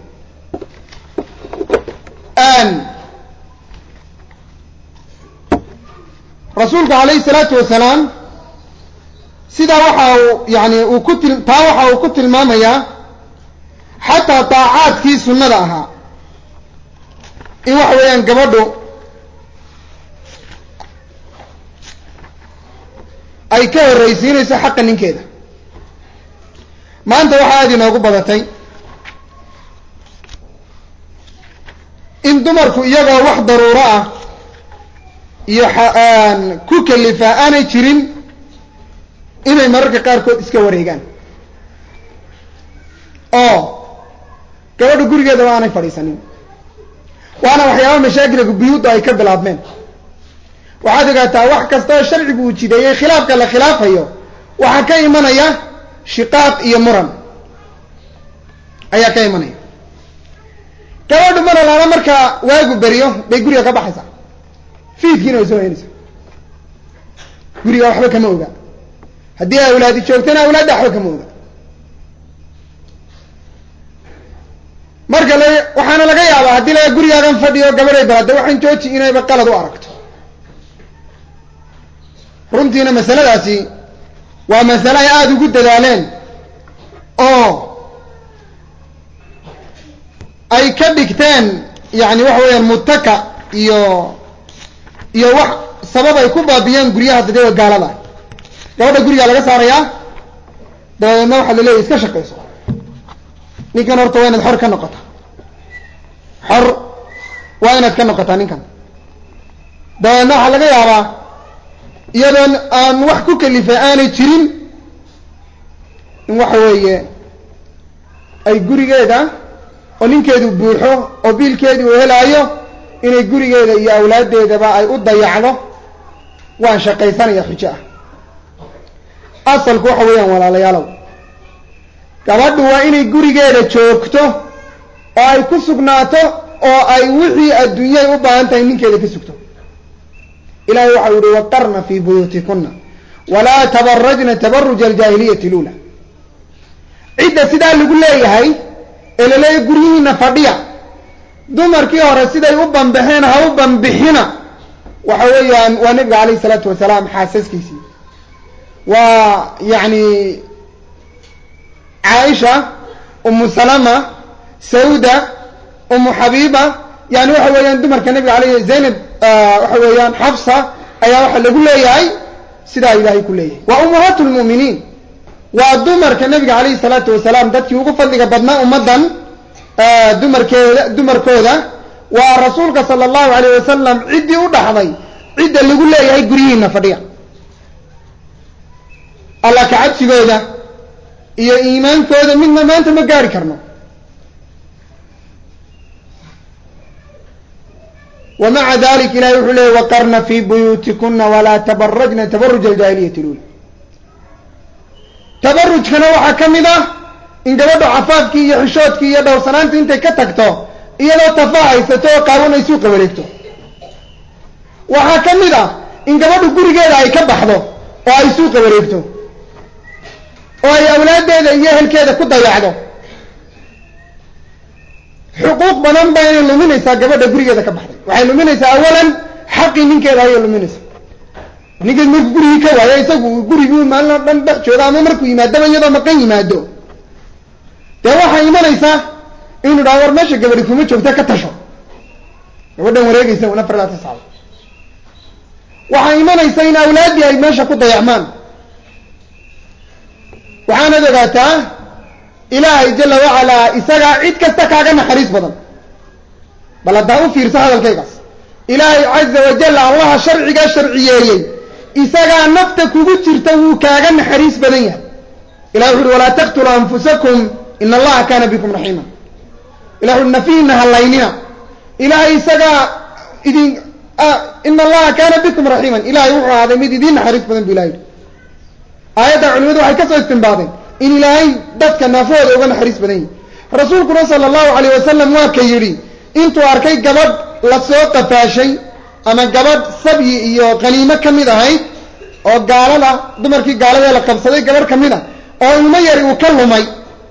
rasuulku calayhi salaatu wasalaam sidaa waxa uu yani uu ku til taa waxa uu ku tilmaamayaa xataa daacaadkii sunnada ahaa in waxa weeyaan gabadhu ay ka horraysiinayso xaqa ninkeeda maanta waxaa aada inoogu badatay in dumarku iyagoo wax daruuro ah iyo ku kalifa aanay jirin inay mararka qaarkood iska wareegaan oo gabadha gurigeedaba aanay fadhiisanin waana waxyaaba mashaakilka buyuudda ay ka bilaabmeen waxaad ogaataa wax kasta oo sharcigu uu jideeyey khilaafka la khilaafayo waxaa ka imanaya shiqaaq iyo muran ayaa ka imanaya gabadhu mar alaala markaa waagu beriyo bay guriga ka baxaysaa fiidkiina way soo heynaysaa guriga waxba kama oga haddii awlaadi joogtana awlaadda waxba kama oga marka la waxaana laga yaabaa haddii laga gurigaagan fadhiyo gabadhay balada waxaan jooji inayba qalad u aragto runtiina masaladaasi waa masale ay aada ugu dadaaleen oo ay ka dhigteen yani waxa weeyaan mutaka iyo iyo wax sabab ay ku baabiyeen guryaha dadada gaalada gabadha gurigaa laga saarayaa dabadeedna waxaa la leeyahy iska shaqayso ninkan horta waa inaad xor ka noqota xor waa inaad ka noqotaa ninkan dabadeedna waxaa laga yaabaa iyadoon aan wax ku kalifay aanay jirin in waxa weeye ay gurigeeda oo ninkeedu buuxo oo biilkeedii uu helaayo inay gurigeeda iyo awlaaddeedaba ay u dayacdo waan shaqaysanaya xujo ah asalku waxa weeyaan walaalayaalow gabadhu waa inay gurigeeda joogto oo ay ku sugnaato oo ay wixii adduunyay u baahan tahay ninkeeda ka sugto ilahay waxau yihi waqarna fii buyuutikuna walaa tabarajna tabaruja aljaahiliyati lula cidda sidaa lagu leeyahay ee laleeyahay guryihiina fadhiya dumarkii hore siday u banbaxeen ha u banbixina waxa weeyaan waa nebiga calayhi isalaatu wasalaam xaasaskiisii waa yacni caaisha umu salama sawda umu xabiiba yani waxa weeyaan dumarka nebiga aleyh zaynab waxa weeyaan xafsa ayaa waxa lagu leeyahay sidaa ilaahay ku leeyahay waa ummahaat lmu'miniin waa dumarka nebiga calayhi salaatu wasalaam dadkii ugu fadliga badnaa ummaddan dumarkeeda dumarkooda waa rasuulka sala allahu alayh wasalam ciddii u dhaxday cidda lagu leeyahay guryihiina fadhiya alla ka cabsigooda iyo iimaankooda midna maanta ma gaari karno wa maca dalik ilahay wuxuu leeyay waqarna fii buyuutikuna walaa tabarajna tabaruj aljaahiliyati lula tabarujkana waxaa ka mid ah in gabadho cafaafkii iyo xishoodkii iyo dhowrsanaanta intay ka tagto iyadoo tafaa haysato oo qaawan ay suuqa wareegto waxaa ka mid ah in gabadhu gurigeeda ay ka baxdo oo ay suuqa wareegto oo ay awlaaddeeda iyo ehelkeeda ku dayacdo xuquuq badan ba inay luminaysaa gabadha gurigeeda ka baxday waxay luminaysaa awalan xaqii ninkeeda ayay luminaysaa ninkeed markuu gurigii ka waayo isagu gurigii maalin oo dhan dhex jooga ama markuu yimaadaba iyadoo maqan yimaado dee waxaa imanaysaa inuu dhaha war meesha gabadhi kuma joogta ka tasho gabadhan wareegaysa un afar laatan sacdo waxaa imanaysa in awlaaddii ay meesha ku dayacmaan waxaanad ogaataa ilaahay jala wacalaa isagaa cid kasta kaaga naxariis badan bal haddaa u fiirsa hadalkaygaas ilaahay caza wajal allaha sharcigaa sharciyeeyey isagaa nafta kugu jirta wuu kaaga naxariis badan yahay ilahi wuxu uhi walaa taqtuluu anfusakum ina allaha kaana bikum raxiima ilah uhi nafihiina hallaynina ilahay isagaa idin ina allaha kaana bikum raxiiman ilahay wuxuu ahaaday mid idiin naxariis badan bu ilahay aayadda culimadu waxay ka soo istimbaadeen in ilaahay dadka naafahooda uga naxariis badan yahi rasuulkuna sala allahu alayh wasalam waa ka yidhi intuu arkay gabadh la soo qafaashay ama gabadh sabyi iyo qaniimo ka mid ahayd oo gaalada dumarkii gaaladee la qabsaday gabadh ka mid a oo ilmo yari uu ka lumay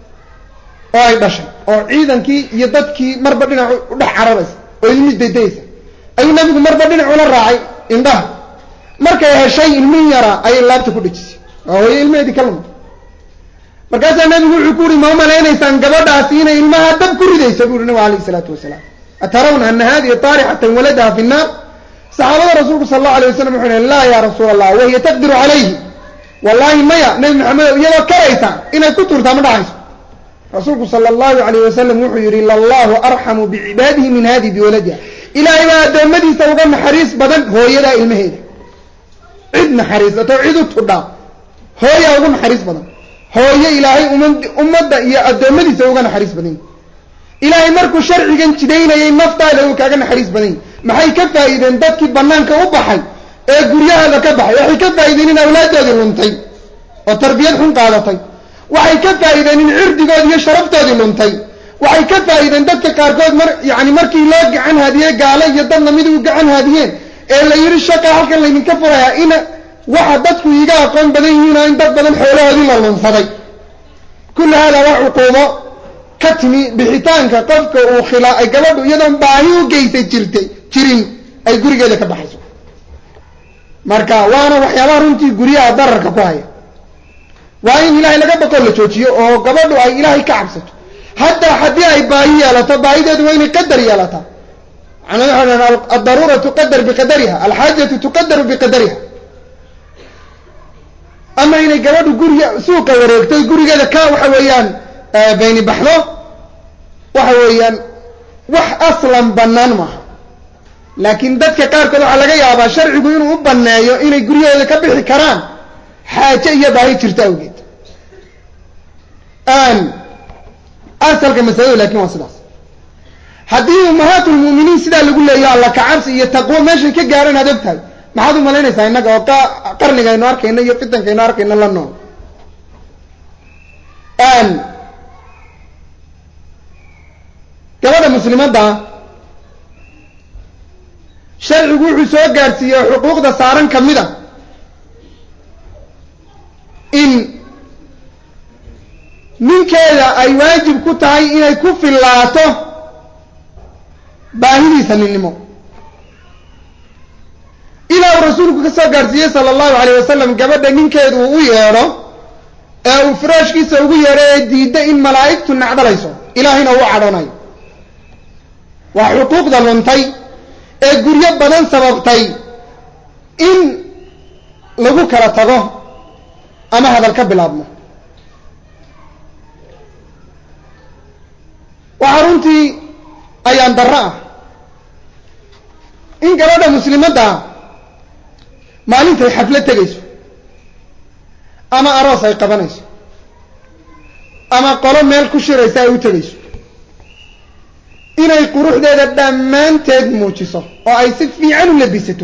oo ay dhashay oo ciidankii iyo dadkii marba dhinac u dhex cararaysa oo ilmihii daydayaysa ayuu nabigu marba dhinac ula raacay indhaha markay heshay ilmihii yaraa ayay laabta ku dhejisay oo hooyo ilmaheedii ka lumay markaasaa nabigu wuxuu ku uhi ma umalaynaysaan gabadhaasi inay ilmaha dab ku ridayso bu uhi nabigu alayh isalaatu wasalaam atarawna ana hadihi taarixatan waladaha fi nnaar saxaabada rasuulku sala allahu alay wasalam wuxuu yihi laa ya rasuula allah wahiya taqdiru calayhi wallahi maya nabi maxamedo iyadoo karaysa inay ku turtaa ma dhacayso rasuulku sala allahu alayh wasalam wuxuu yihi lallahu arxamu bicibaadihi min hadihi biwaladiha ilaahay baa addoommadiisa uga naxariis badan hooyadaa ilmaheeda cid naxariisato cid u tudhaa hooyaa ugu naxariis badan hooyo ilaahay ummadda iyo addoommadiisa uga naxariis badan yahy ilaahay markuu sharcigan jidaynayay naftaada uu kaaga naxariis badan yahy maxay ka faa'iideen dadkii banaanka u baxay ee guryahaada ka baxay waxay ka faa'iideen in awlaaddoodii luntay oo tarbiyad xun qaadatay waxay ka faa'iideen in cirdigoodi iyo sharaftoodii luntay waxay ka faa'iideen dadka qaarkood mar yani markii loo gacan haadiyey gaalo iyo dad lamid u gacan haadiyeen ee la yidhi shaqa halkan laydinka furayaa in waxa dadku iiga aqoon badan yihiinoo in dad badan xoolahoodii la lunsaday kulli haadaa waa cuquubo ka timi bixitaanka qofka uu khilaa ay gabadhu iyadoon baahi u geysa jirtay jirin ay gurigeeda ka baxayso marka waana waxyaabaha runtii guryaha dararka ku haya waa in ilaahay laga baqoo la joojiyo oo gabadhu ay ilaahay ka cabsato haddaa haddii ay baahi yeelato baahideedu waa inay qadar yeelataa macnaa waxa dhahan addaruura tuqadar biqadariha alxaajatu tuqadaru biqadariha ama inay gabadhu guriga suuqa wareegto gurigeeda ka waxa weeyaan bayni baxdo waxa weeyaan wax aslan bannaan maaha laakiin dadka qaarkood waxaa laga yaabaa sharcigu inuu u banneeyo inay guryahooda ka bixi karaan xaaje iyo baahi jirto awgeed asalka masaladu lakin waa sidaas haddii ummahaatulmu'miniin sidaa lagu leeyaho alla kacabsi iyo taqwo meeshay ka gaareen aad og tahay maxaad u malaynaysaa innaga oo qarnigaynu arkayno iyo fitankaynu arkayno la nool gabadha muslimadda sharcigu wuxuu soo gaadhsiiyey xuquuqda saaran ka mid a in ninkeeda ay waajib ku tahay inay ku fillaato baahidiisa ninnimo ilaa uu rasuulku ka soo gaadhsiiyey sala allahu alayh wasalam gabadha ninkeedu uu u yeedho ee uu firaashkiisa ugu yeedho ee diidda in malaa'igtu nacdalayso ilaahayna uu cadhoonayo waa xuquuqda luntay ee guryo badan sababtay in lagu kala tago ama hadal ka bilaabmo waxaa runtii ayaan darro ah in gabadha muslimadda maalintay xaflad tegayso ama aroos ay qabanayso ama qolo meel ku shiraysa ay u tegayso inay quruxdeeda dhammaanteed muujiso oo ay si fiican u labisato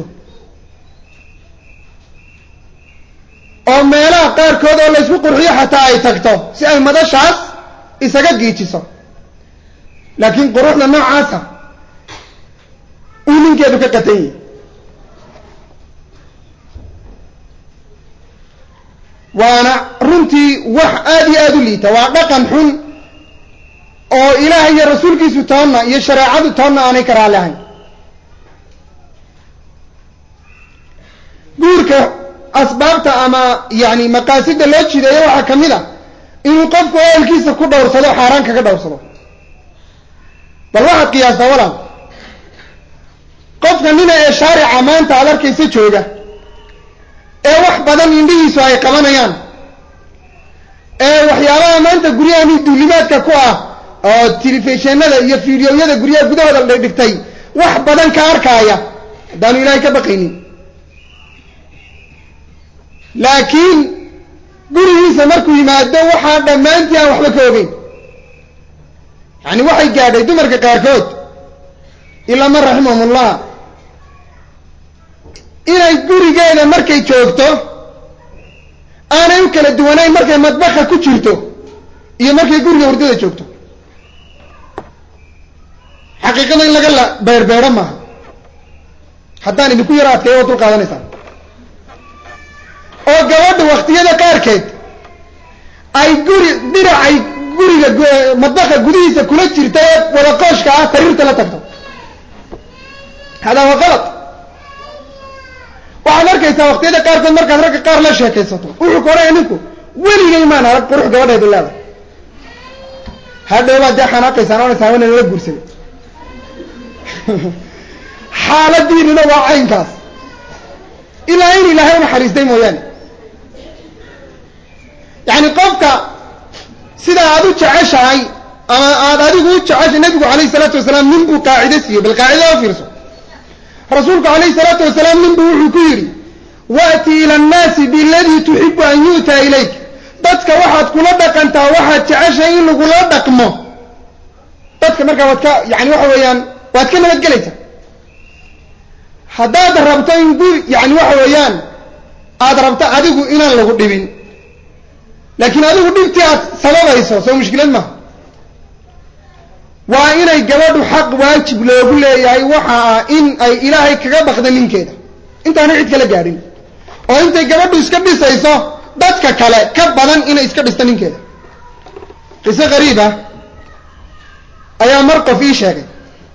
oo meelaha qaarkood oo laysku qurxiyo xataa ay tagto si ay madashaas isaga giijiso laakiin quruxda noocaasa uu ninkeedu ka qatan yahi waana runtii wax aada iyo aada u liita waa dhaqan xun oo ilaahay iyo rasuulkiisu toonna iyo shareecadu toonna aanay ka raali ahayn guurka asbaabta ama yani maqaasida loo jideeyo waxaa ka mid a inuu qofku ehelkiisa ku dhowrsado xaaraan kaga dhowrsado bal waxaad qiyaastaa walaal qofka nina ee shaarica maanta aad arkaysa jooga ee wax badan indhihiisu ay qabanayaan ee waxyaabaha maanta guryahani duulimaadka ku ah oo telefishinada iyo fideoyada guryaha gudahooda la dhigtay wax badan ka arkaaya haddaanu ilaahay ka baqaynin laakiin gurigiisa markuu yimaado waxaa dhammaantii aan waxba ka ogeyn yani waxay gaadhay dumarka qaarkood ilaa man raximahumullah inay gurigeeda markay joogto aanay u kala duwanayn markay madbaxa ku jirto iyo markay guriga hurdada joogto xaqiiqada in laga la beerbeero maaha haddaan idinku yaro adkeeyo oo dul qaadanaysaan oo gabadha waktiyada qaarkeed ay guri diracay guriga madbaxa gudihiisa kula jirta ee wada qooshka ah sariirta la tagto hadaa waa qalad waxaad arkaysaa waktiyada qaarkood markaad ragga qaar la sheekaysato wuxuu ka odhanaya ninku weligay maan arag qurux gabadheedu leedahay hadhowbaad dee xanaaqaysaan onaysaan wana nala guursaday xaaladiinina waa caynkaas ilaa in ilaahay unaxariistay mooyaane yani qofka sida aada u jeceshahay ama aada adigu u jeceshay nabigu calayhi salaatu wasalaam nin buu qaacido siiyey bal qaacida o fiirso rasuulku calayhi salaatu wasalaam nin buu wuxuu ku yidhi waati ila annaasi biladii tuxibu an yu'taa ilayk dadka waxaad kula dhaqantaa waxaad jeceshay in lagula dhaqmo dadka markaa waad ka yani waxa weeyaan waad ka nabadgelaysaa haddaad rabto in guri yani waxa weeyaan aada rabto adigu inaan lagu dhibin laakiin adigu dhibtii aad sababayso soo mushkilad maha waa inay gabadhu xaq waajib loogu leeyahay waxa ah in ay ilaahay kaga baqda ninkeeda intaanay cid kala gaadhin oo intay gabadhu iska dhisayso dadka kale ka badan inay iska dhisto ninkeeda qiso qariib ah ayaa mar qof ii sheegay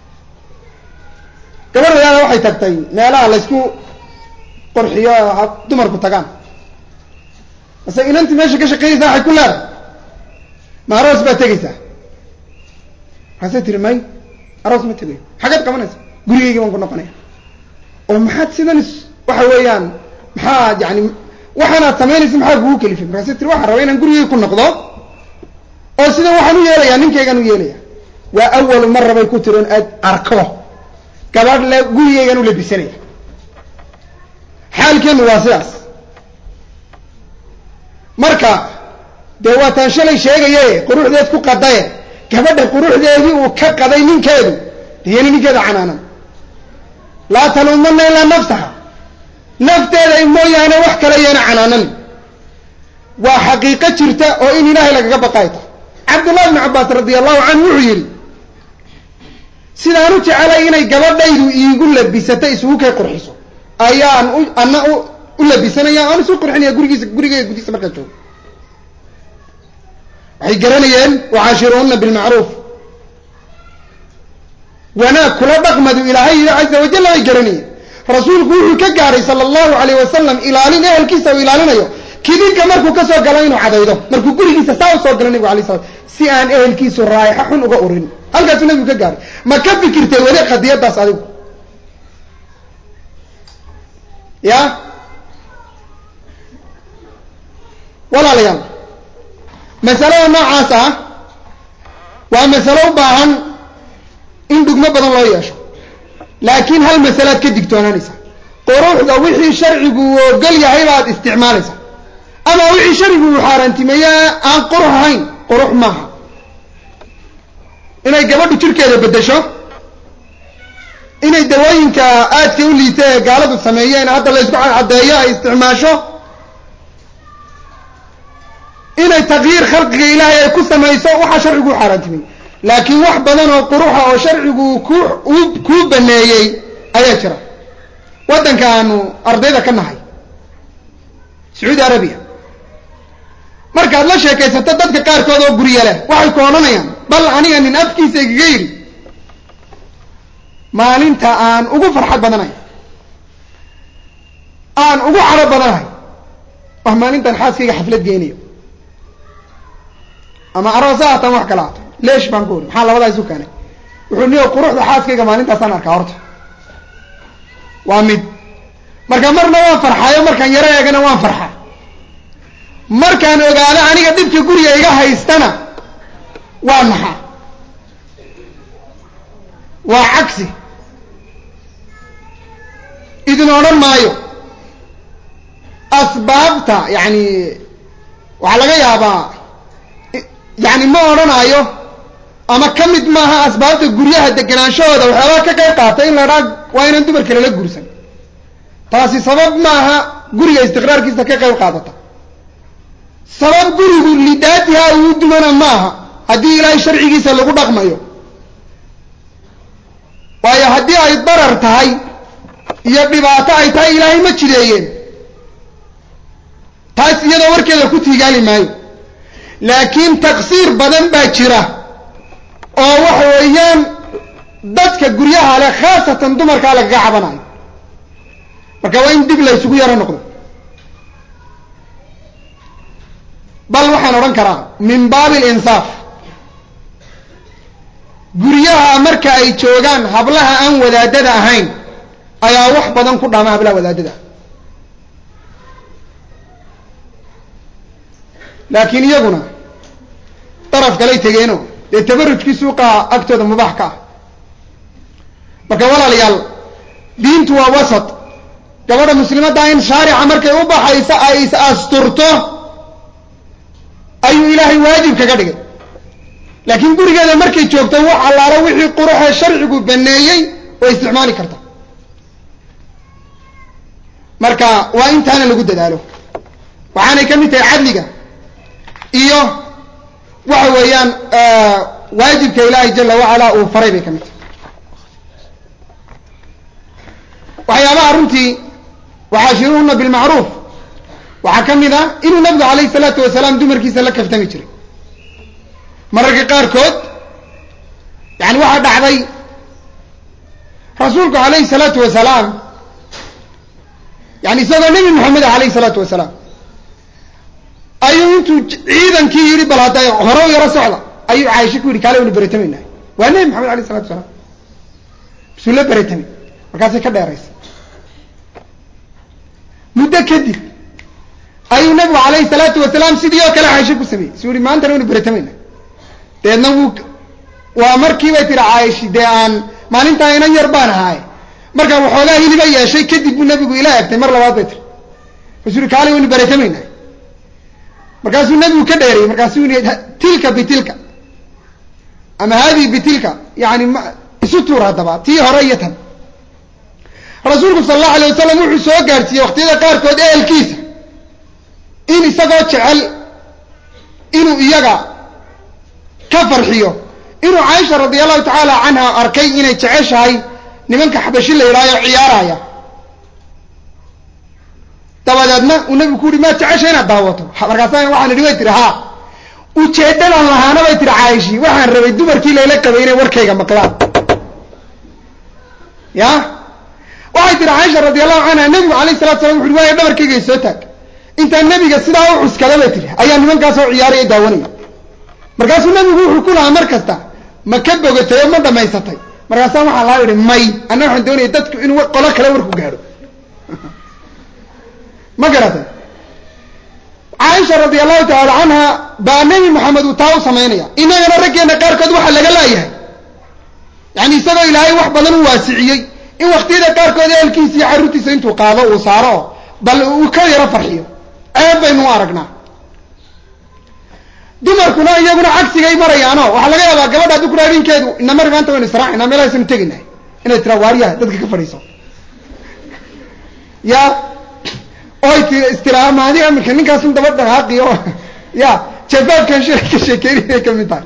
gabadh wadaada waxay tagtay meelaha laysku qurxiyo dumarku tagaan mase inantii meesha ka shaqeynaysaa waxay ku leedahay ma aroos baad tegaysaa markaasay tiri may aroos ma tegayo xaggeed qabanaysa gurigaygii baan ku noqonaya oo maxaad sidan waxa weeyaan maxaa yani waxaanaad samaynaysa maxaa kugu kelifay markaasay tiri waxaan rabaa inaan gurigay ku noqdo oo sidan waxaan u yeelayaa ninkaygaan u yeelaya waa awalu mara bay ku tiri on aad arko gabadh le gurigaygaan u labisanaya xaalkeenu waa sidaas marka dee waa taan shalay sheegaye quruxdeed ku qadaye gabadha quruxdeedii uu ka qaday ninkeedu diyani ninkeeda canaanan laa taluumanna ilaa nafsaha nafteeda mooyaane wax kale yeena canaanan waa xaqiiqo jirta oo in ilaahay lagaga baqay tahay cabdullahi bnu cabbaas radi allahu canhu wuxuu yidhi sidaan u jecelay inay gabadhaydu iigu labisato isugu kay qurxiso ayaan u ana u labisanaya aan isu qurxinaya gurigiisa gurigeyga gudihiisa markaan joogo waxay garanayeen wacaashiruuna bilmacruuf wanaag kula dhaqmadu ilaahay yidhi caza wajalla bay garanayeen rasuulku wuxuu ka gaaray sala allahu calayh wasalam ilaalin ehelkiisa uu ilaalinayo kidinka markuu ka soo galo inuu cadaydo markuu gurigiisa saa u soo galo nebigu alay slam si aan ehelkiisu raayaxo xun uga urin halkaasuu nebigu ka gaaray ma ka fikirtay weli qadiyadaas adigu ya walaalayaal masalada noocaas ah waa masalo u baahan in dhugmo badan loo yeesho laakiin hal masalaad ka digtoonaanaysa quruxda wixii sharcigu uu ogol yahay baad isticmaalaysa ama wixii sharcigu uu xaaraantimeeye aan qurux ahayn qurux maaha inay gabadhu jirkeeda beddesho inay dawooyinka aadka u liita ee gaaladu sameeyeen hadda la ysku caddeeyo ay isticmaasho inay takyiir khalqiga ilaahay ay ku samayso waxaa sharcigu u xaaraantimey laakiin wax badan oo quruxa oo sharcigu ku kuu baneeyey ayaa jira waddanka aanu ardayda ka nahay sacuudi arabiya markaad la sheekaysato dadka qaarkood oo gurya leh waxay ku odhanayaan bal aniga nin afkiisa igaga yidhi maalinta aan ugu farxad badanahay aan ugu caro badanahay wax maalintan xaaskayga xaflad geynayo ama aroosa haatan wax kala hato leesh baan ku uri maxaa labadaa isu keenay wuxuu niyo quruxda xaaskayga maalintaasaan arkaa horta waa mid marka marna waan farxayo markaan yaro eegana waan farxaa markaan ogaado aniga dhibka guriga iga haystana waa naxa waa cagsi idin odhan maayo asbaabta yani waxaa laga yaabaa yani ma odhanaayo ama ka mid maaha asbaabta guryaha deganaanshahooda waxyaabaa ka qayb qaata in la dhaa waa inaan dumarka lala guursan taasi sabab maaha guriga istiqraarkiisa ka qayb qaadata sabab gurigu lidaatiha uu dumana maaha haddii ilaahay sharcigiisa lagu dhaqmayo waayo haddii ay darar tahay iyo dhibaato ay tahay ilaahay ma jideeyeen taas iyadoo warkeeda ku tiigaali maayo laakiin taqsiir badan baa jira oo waxa weeyaan dadka guryaha leh khaasatan dumarkaa lagaga cabanayo marka waa in dib la ysugu yaro noqdo bal waxaan odhan karaa min baabi alinsaaf guryaha marka ay joogaan hablaha aan wadaadada ahayn ayaa wax badan ku dhaama hablaha wadaadada laakiin iyaguna daraf kalay tegeeno dee tabarujkii suuqa agtooda mubaax ka ah marka walaalayaal diintu waa wasat gabadha muslimadda in shaarica markay u baxayso ay is asturto ayuu ilaahay waajib kaga dhigay laakiin gurigeeda markay joogto wax allaalo wixii quruxee sharcigu baneeyey way isticmaali karta marka waa intaana lagu dadaalo waxaanay ka mid tahay cadliga iyo waxa weeyaan waajibka ilaahay jala wacala uu faray bay ka mid tahay waxyaabaha runtii waxaashiruhuna bilmacruuf waxaa ka mid a inuu nabigu calayhi salaatu wasalaam dumarkiisa la kaftami jiray mararka qaarkood yani waxaa dhacday rasuulku calayhi salaatu wasalaam yani isagoo nebi maxamed ah alayhi salaatu wasalaam ayuu intuu ciidankii yidhi bal hadda hore u yaro socda ayuu caaisha ku yidhi kaale waynu beretamaynaa waa nebi maxamed alayh salatu wasalaam bisuu la beretamay markaasay ka dheeraysa muddo kadib ayuu nabigu calayhi salaatu wasalaam sidii oo kale caaisha ku sameeyey isuu yihi maantana waynu beretamaynaa deedna wuu waa markii bay tiri caayishi dee aan maalintaa inan yar baan ahaaye markaa waxoogaa hiliba yeeshay kadib buu nabigu ila egtay mar labaad bay tiri kasuu yihi kaale waynu beretamaynaa markaasuu nabigu ka dheerayey markaasuu yihi tilka bitilka ama haadihi bitilka yani m isu tuur haddaba tii hore iyo tan rasuulku sala allahu alay wasalam wuxuu soo gaadhsiiyey waqtiyada qaarkood ehelkiisa in isagoo jecel inuu iyaga ka farxiyo inuu caaisha radia allahu tacaala canha arkay inay jeceshahay nimanka xabashi la yidhahyo ciyaaraya dabadeedna uu nabigu ku yihi maad jecesha inaad daawato markaasa waxaan idhi way tihi haa ujeedadan lahaana bay tihi caayishi waxaan rabay dumarkii layla qabay inay warkayga maqlaan ya waxay tihi caaisha radi allahu canha nebigu alayh salatu salam wuxu waaya dhabarkayga soo taag intaan nebiga sidaa u cuskada bay tihi ayaa nimankaasoo ciyaaraya daawanaya markaasuu nebigu wuxuu ku lahaa mar kasta ma ka bogatay oo ma dhamaysatay markaasaa waxaa laa yihi may anna waxaan doonaya dadku inuu qolo kale warku gaadho ma garatay caaisha radi allahu tacaala canha baa nebi maxamed uu taa u samaynaya inagana raggeena qaarkood waxaa laga laayahay yani isagoo ilaahay wax badan u waasiciyey in waktiyada qaarkood ehelkiisa iyo carruurtiisa intuu qaado uu saaro oo bal uu ka yaro farxiyo ceeb baynu u aragnaa dumarkuna iyaguna cagsigay marayaano waxaa laga yaabaa gabadha haddii kura habeenkeedu inamari maanta waynu israacina meelahaasnu teginahay inay tiraa waaryaha dadka ka fadhiiso ya oy ti istiraa maadi amirka ninkaasun daba dhaqaaqi oo ya jafaafkan shilay ka sheekeynayay ka mid tahay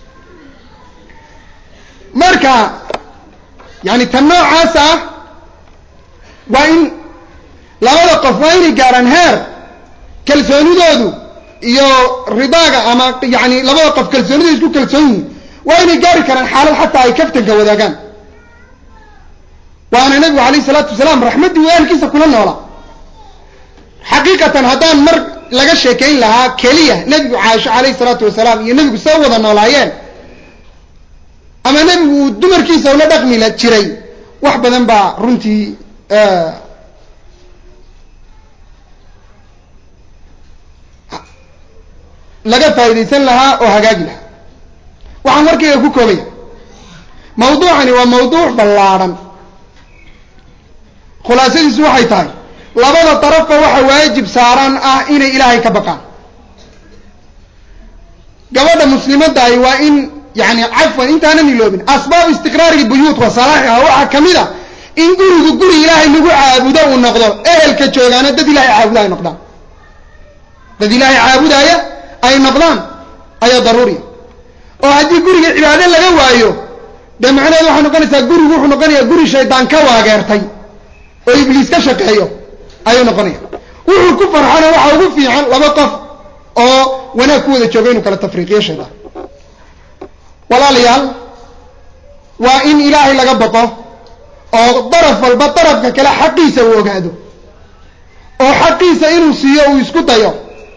marka yani tan noocaas ah waa in labada qof waa inay gaarhaan heer kalsoonidoodu iyo ridaaga ama yani labada qof kalsoonida isku kalsoon yihiin waa inay gaari karaan xaalad xataa ay kaftanka wadaagaan waana nebigu alayh isalaatu wasalaam raxmaddii uu ehelkiisa kula noola xaqiiqatan haddaan mar laga sheekayn lahaa keliya nebigu caaisho calayhi salaatu wasalaam iyo nebigu soo wada noolaayeen ama nebigu uu dumarkiisa ula dhaqmi la jiray wax badan baa runtii laga faa'iidaysan lahaa oo hagaagi lahaa waxaan warkayga ku koobaya mawduucani waa mawduuc ballaadhan khulaasadiisu waxay tahay labada darafba waxa waajib saaran ah inay ilaahay ka baqaan gabadha muslimadahi waa in yani cafwan intaanan iloobin asbaab istiqraari buyuut wa salaaxiha waxaa kamid a in gurigu guri ilaahay lagu caabudo uu noqdo ehelka joogaana dad ilahay caabuda ay noqdaan dad ilaahay caabudaya ay noqdaan ayaa daruuriya oo haddii guriga cibaado laga waayo dee macnaheedu waxay noqonaysaa gurigu wuxuu noqonayaa guri shaydaan ka waageertay oo ibliis ka shaqeeyo ayuu noqonaya wuxuu ku farxana waxaa ugu fiican laba qof oo wanaag ku wada jooga inuu kala tafriiqiyo shaydaan walaalayaal waa in ilaahay laga baqo oo daraf walba darafka kale xaqiisa uu ogaado oo xaqiisa inuu siiyo uu isku dayo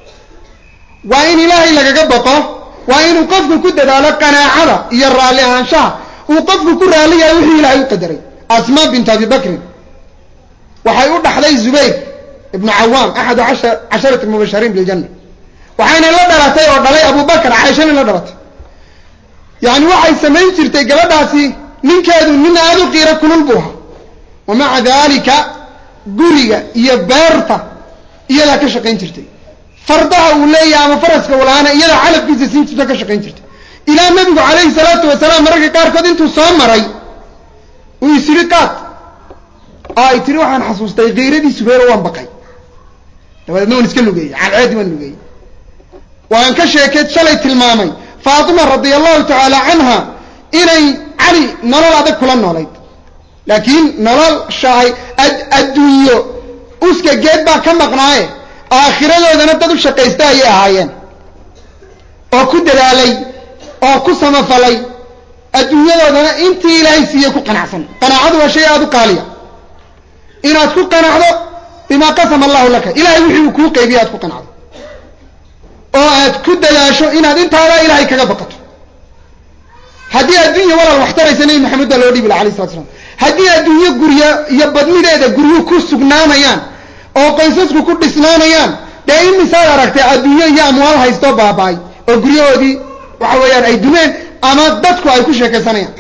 waa in ilaahay lagaga baqo waa inuu qofku ku dadaalo qanaacada iyo raalli ahaanshaha uu qofku ku raalli yahay wixii ilaahay u qadaray asmaa bint abi bakrin waxay u dhaxday zubayr ibnu cawaam axadu casharati mubashariin biljanna waxayna la dhalatay oo dhalay abubakar caaishana la dhalatay yani waxay samayn jirtay gabadhaasi ninkeedu nin aada u qiiro kulul buu ahaa wa maca dalika guriga iyo beerta iyadaa ka shaqayn jirtay fardaha uu leeyahay ama faraska uu lahaana iyadaa calabkiisa siin jirto ka shaqayn jirtay ilaa nabigu calayhi salaatu wasalaam mararka qaarkood intuu soo maray uu isiri qaad oo ay tiri waxaan xasuustay kiiradii subeero waan baqay dabadeedna waan iska lugeeyey calceedi waan lugeeyey waan ka sheekay shalay tilmaamay faatima radia allahu tacaala canha inay cali nolol adag kula noolayd laakiin nolol shahay adduunyo uska geed baa ka maqnaaye aakhiradoodana dad u shaqaysta ayay ahaayeen oo ku dadaalay oo ku samafalay adduunyadoodana intii ilaahay siiyey ku qanacsan qanaacadu waa shay aada u qaaliya inaad ku qanacdo bimaa qasama allahu laka ilahay wixii uu kuu qaybiye aad ku qanacdo oo aad ku dadaasho inaad intaada ilaahay kaga baqato haddii adduunya walaal wax taraysa nebi maxamed baa loo dhibi laha alay slatu slam haddii adduunyo gurya iyo badnideeda guryuhu ku sugnaanayaan oo qoysasku ku dhisnaanayaan dee imisaad aragtay adduunyo iyo amwaal haystoo baaba-ay oo guryahoodii waxa weeyaan ay dumeen ama dadku ay ku sheekaysanayaan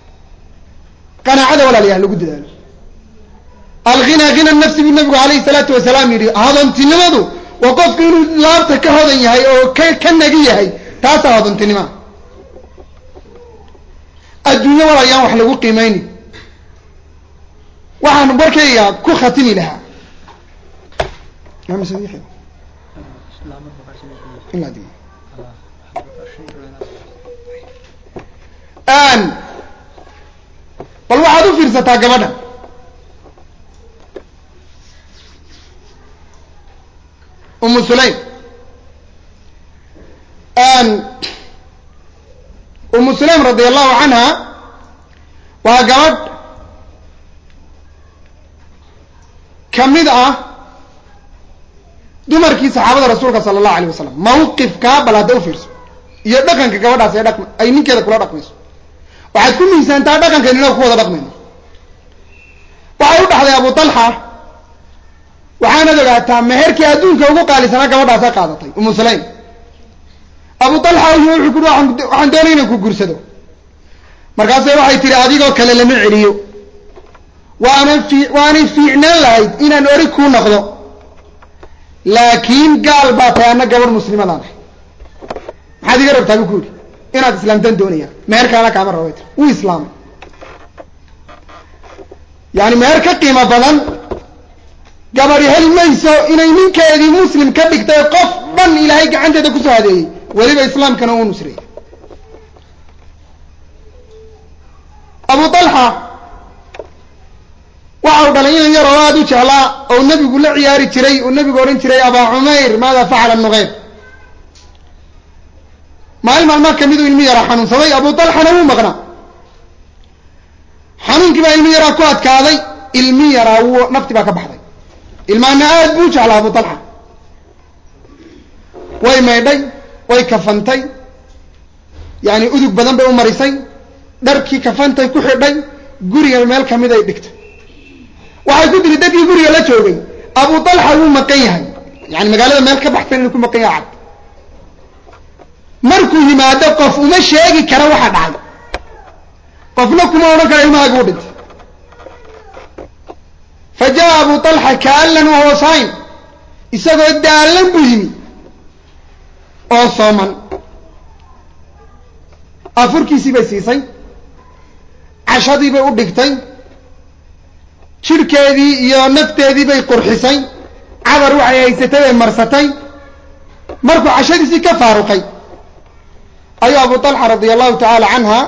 qanaacada walaalayaal lagu dadaalo alghina hina nafsi buu nabigu calayhi salaatu wasalaam yidhi hodontinimadu waa qofku inuu laabta ka hodan yahay oo ka ka nagi yahay taasaa hodontinima adduunyo walaalayaan wax lagu qiimayni waxaan warkayga ku khatimi lahaa bal waxaad u fiirsataa gabadha umu sulaym umu sulaym radi allahu canha waa gabadh ka mid ah dumarkii saxaabada rasuulka sala allahu alayh wasalam mawqifkaa bal hadda u fiirso iyo dhaqanka gabadhaas ee dhaqm ay ninkeeda kula dhaqmayso waxaad ku miisaantaa dhaqankan inaga ku wada dhaqmayno waxay u dhaxday abu talxa waxaanad ogaataa meherkii adduunka ugu qaalisanaa gabadhaasa qaadatay umu sulaym abu talxa wuxuu ku waxaan doonay inaan ku gursado markaase waxay tihi adigoo kale lama celiyo waana fii waanay fiicnaan lahayd inaan ori kuu noqdo laakiin gaal baa tahay anna gabadh muslimadaan ahay maxaad iga rabtaa bu ku yidhi inaad islaamtaan doonaya meherkaana kaama raba tir wuu islaamay yani meher ka qiimo badan gabadhi heli mayso inay ninkeedii muslim ka dhigtay qof dhan ilaahay gacanteeda kusoo hadeeyey weliba islaamkana uu nusreeyey abu talxa waxa uu dhalay inan yaroo aada u jeclaa oo nebigu la ciyaari jiray uu nebigu odhan jiray abaa cumayr maada facala nuqeyb maalin maalmaa kamiduu ilmi yaraa xanuunsaday abu talxana wuu maqnaa xanuunkii baa ilmi yaraa ku adkaaday ilmi yaraa wuu nafti baa ka baxday ilmaana aad buu jeclaa abu talxa way maydhay way kafantay yani udug badan bay u marisay dharkii kafantay ku xidhay guriga meel kamid ay dhigtay waxay ku tiri dadkii guriga la joogay abu talxa wuu maqan yahay yani magaalada meel ka baxsan inuu ku maqan yahay cad markuu yimaado qof uma sheegi kara waxa dhacay qofna kuma odhan kara ilmahaaga u dhintay fa jaa abu talxa kaalan wahuwa saim isagoo daalan buu yimi oo sooman afurkiisii bay siisay cashadii bay u dhigtay jidhkeedii iyo nafteedii bay qurxisay cadar waxay haysatay bay marsatay markuu cashadiisii ka faaruqay ayuu abu talxa radia allahu tacaala canha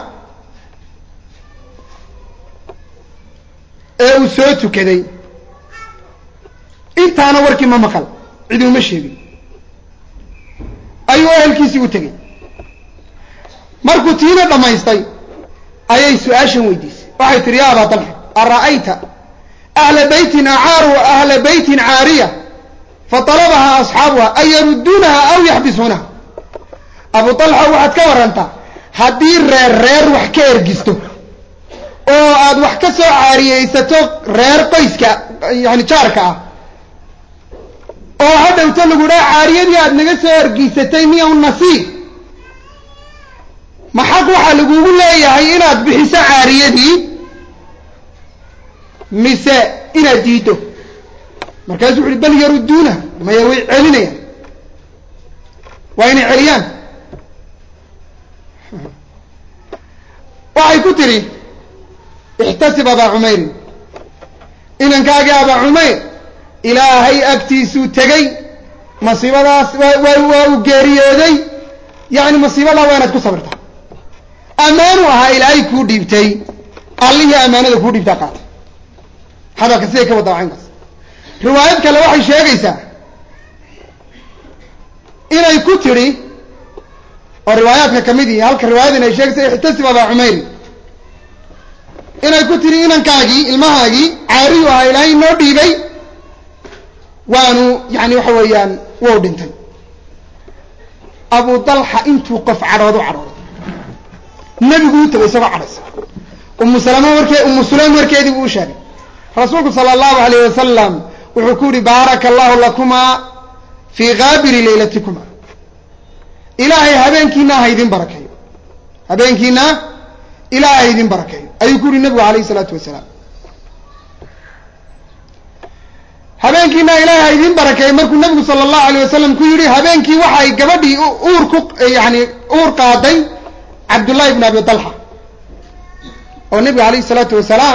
ee uu soo tukaday intaana warkii ma maqal cidi uma sheegin ayuu ehelkiisii u tegey markuu tiina dhammaystay ayay su-aashan weydiisay waxay tihi ya abaa talxa ara'ayta ahla beytin acaaru ahla beytin caariya fatalabaha asxaabuha an yarudduunaha aw yaxbisuunaha abu talxa waxaad ka warantaa haddii reer reer wax ka ergisto oo aad wax ka soo caariyeysato reer qoyska yani jaarka ah oo hadhowto lagu dhaha caariyadii aad naga soo ergiysatay miyaw nasiib ma xaq waxaa lagugu leeyahay inaad bixiso caariyadii mise inaad diiddo markaasuu wuxu uhi bal yarudduuna maya way celinayaan waa inay celiyaan waxay ku tidhi ixtasib abaa cumayrin inankaagii abaa cumayr ilaahay agtiisuu tegey masiibadaas waa waa uu geeriyooday yacni masiibadaa waa inaad ku sabirtaa ammaanu ahaa ilaahay kuu dhiibtay allihii ammaanada kuu dhiibtaa qaatay hadalka siday ka wadda caynkaas riwaayad kale waxay sheegaysaa inay ku tidhi oo riwaayaadka kamid ihi halka riwaayadan ay sheegaysa ixtasib abaa cumayri inay ku tidhi inankaagii ilmahaagii caariyu ahaa ilaahay noo dhiibay waanu yani waxa weeyaan wou dhintay abu dalxa intuu qof cadhood u cadhooday nebigu u tegay isagoo cadhaysa umu salama warkee umu sulaym warkeedii buu u sheegay rasuulku sala allahu alayh wasalam wuxuu ku yihi baaraka allahu lakumaa fii kaabiri laylatikuma ilaahay habeenkiina ha idin barakeeyo habeenkiina ilaahay ha idin barakeeyo ayuu ku yihi nebigu alayh isalaatu wasalaam habeenkiina ilaahay ha idin barakeeyo markuu nebigu sala allahu alayh wasalam ku yidhi habeenkii waxay gabadhii uur ku yani uur qaaday cabdullahi ibn abi talxa oo nebigu alayh isalaatu wasalaam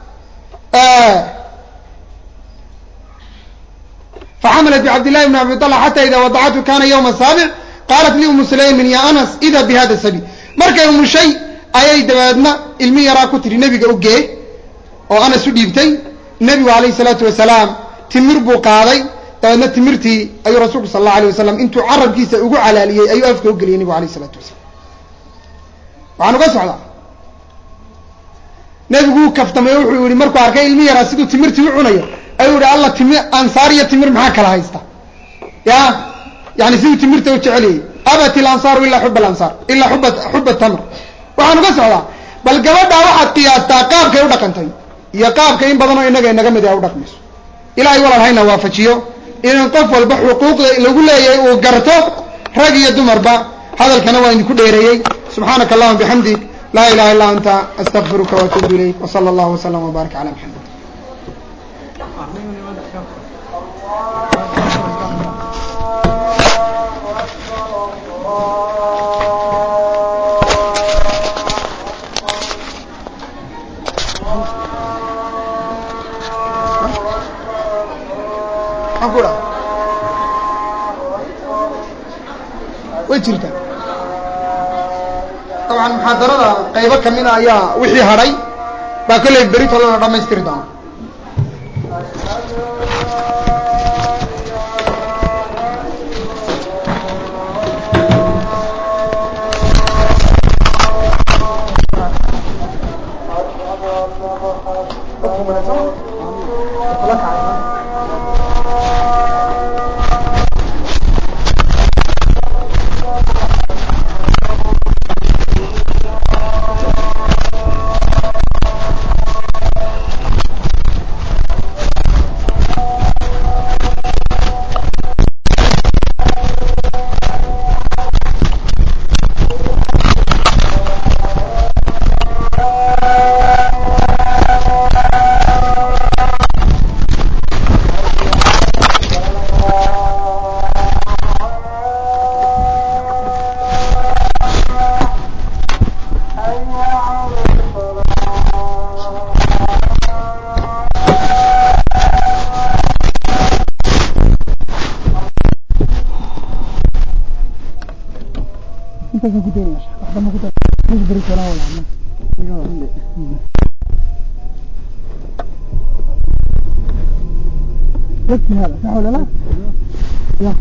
faxamalat bicabdillahi bn abi talxa xata ida wadacathu kana yawma saabic qaalat li umu sulaymin ya anas ida bi hada sabiil markay umushay ayay dabeedna ilmi yaraa ku tidhi nebiga u gee oo anas u dhiibtay nebigu alayh salaatu wasalaam timir buu qaaday dabeedna timirtii ayuu rasuulku sal allahu alay wasalam intuu carabkiisa ugu calaaliyey ayuu afka u geliyay nebigu alayh isalaatu wasalam waxaan uga socdaa nebigu uu kaftamay wuxuu yihi markuu arkay ilmi yaraa siduu timirtii u cunayo ayuu yihi alla timi ansaar iyo timir maxaa kala haysta ya yani siduu timirta u jeceliyey abat ilansaaru ilaa xuba alansaar ilaa xuba xuba tamr waxaan uga socdaa bal gabadhaa waxaad qiyaastaa qaabkay u dhaqantay iyo qaabka in badanoo inaga inaga mid a u dhaqmayso ilahay walaal hayna waafajiyo in qof walba xuquuqda lagu leeyahay uu garto rag iyo dumarba hadalkana waa idinku dheereeyey subxaanaka allahuma bixamdik laa ilaha illa anta astaqfiruka waatuubu ilayk wsala allahu wasalam wbaarak cala maxamed maxaan ku dhaha way jirtaa dabcan muxaadarada qaybo kamida ayaa wixii hadhay baa kolley beri tolana dhamaystiri doona يكفي هذا صح ولا لا؟ لا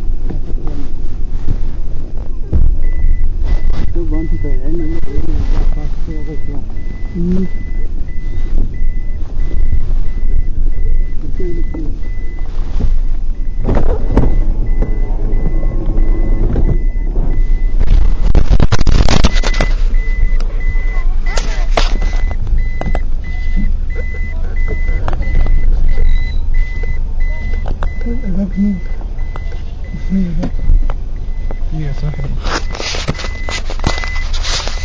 مم. الباب مين؟ مين الباب؟ يا صاحبي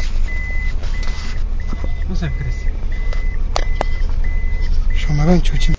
Nasıl yapıyoruz? Şamadan çocuğum.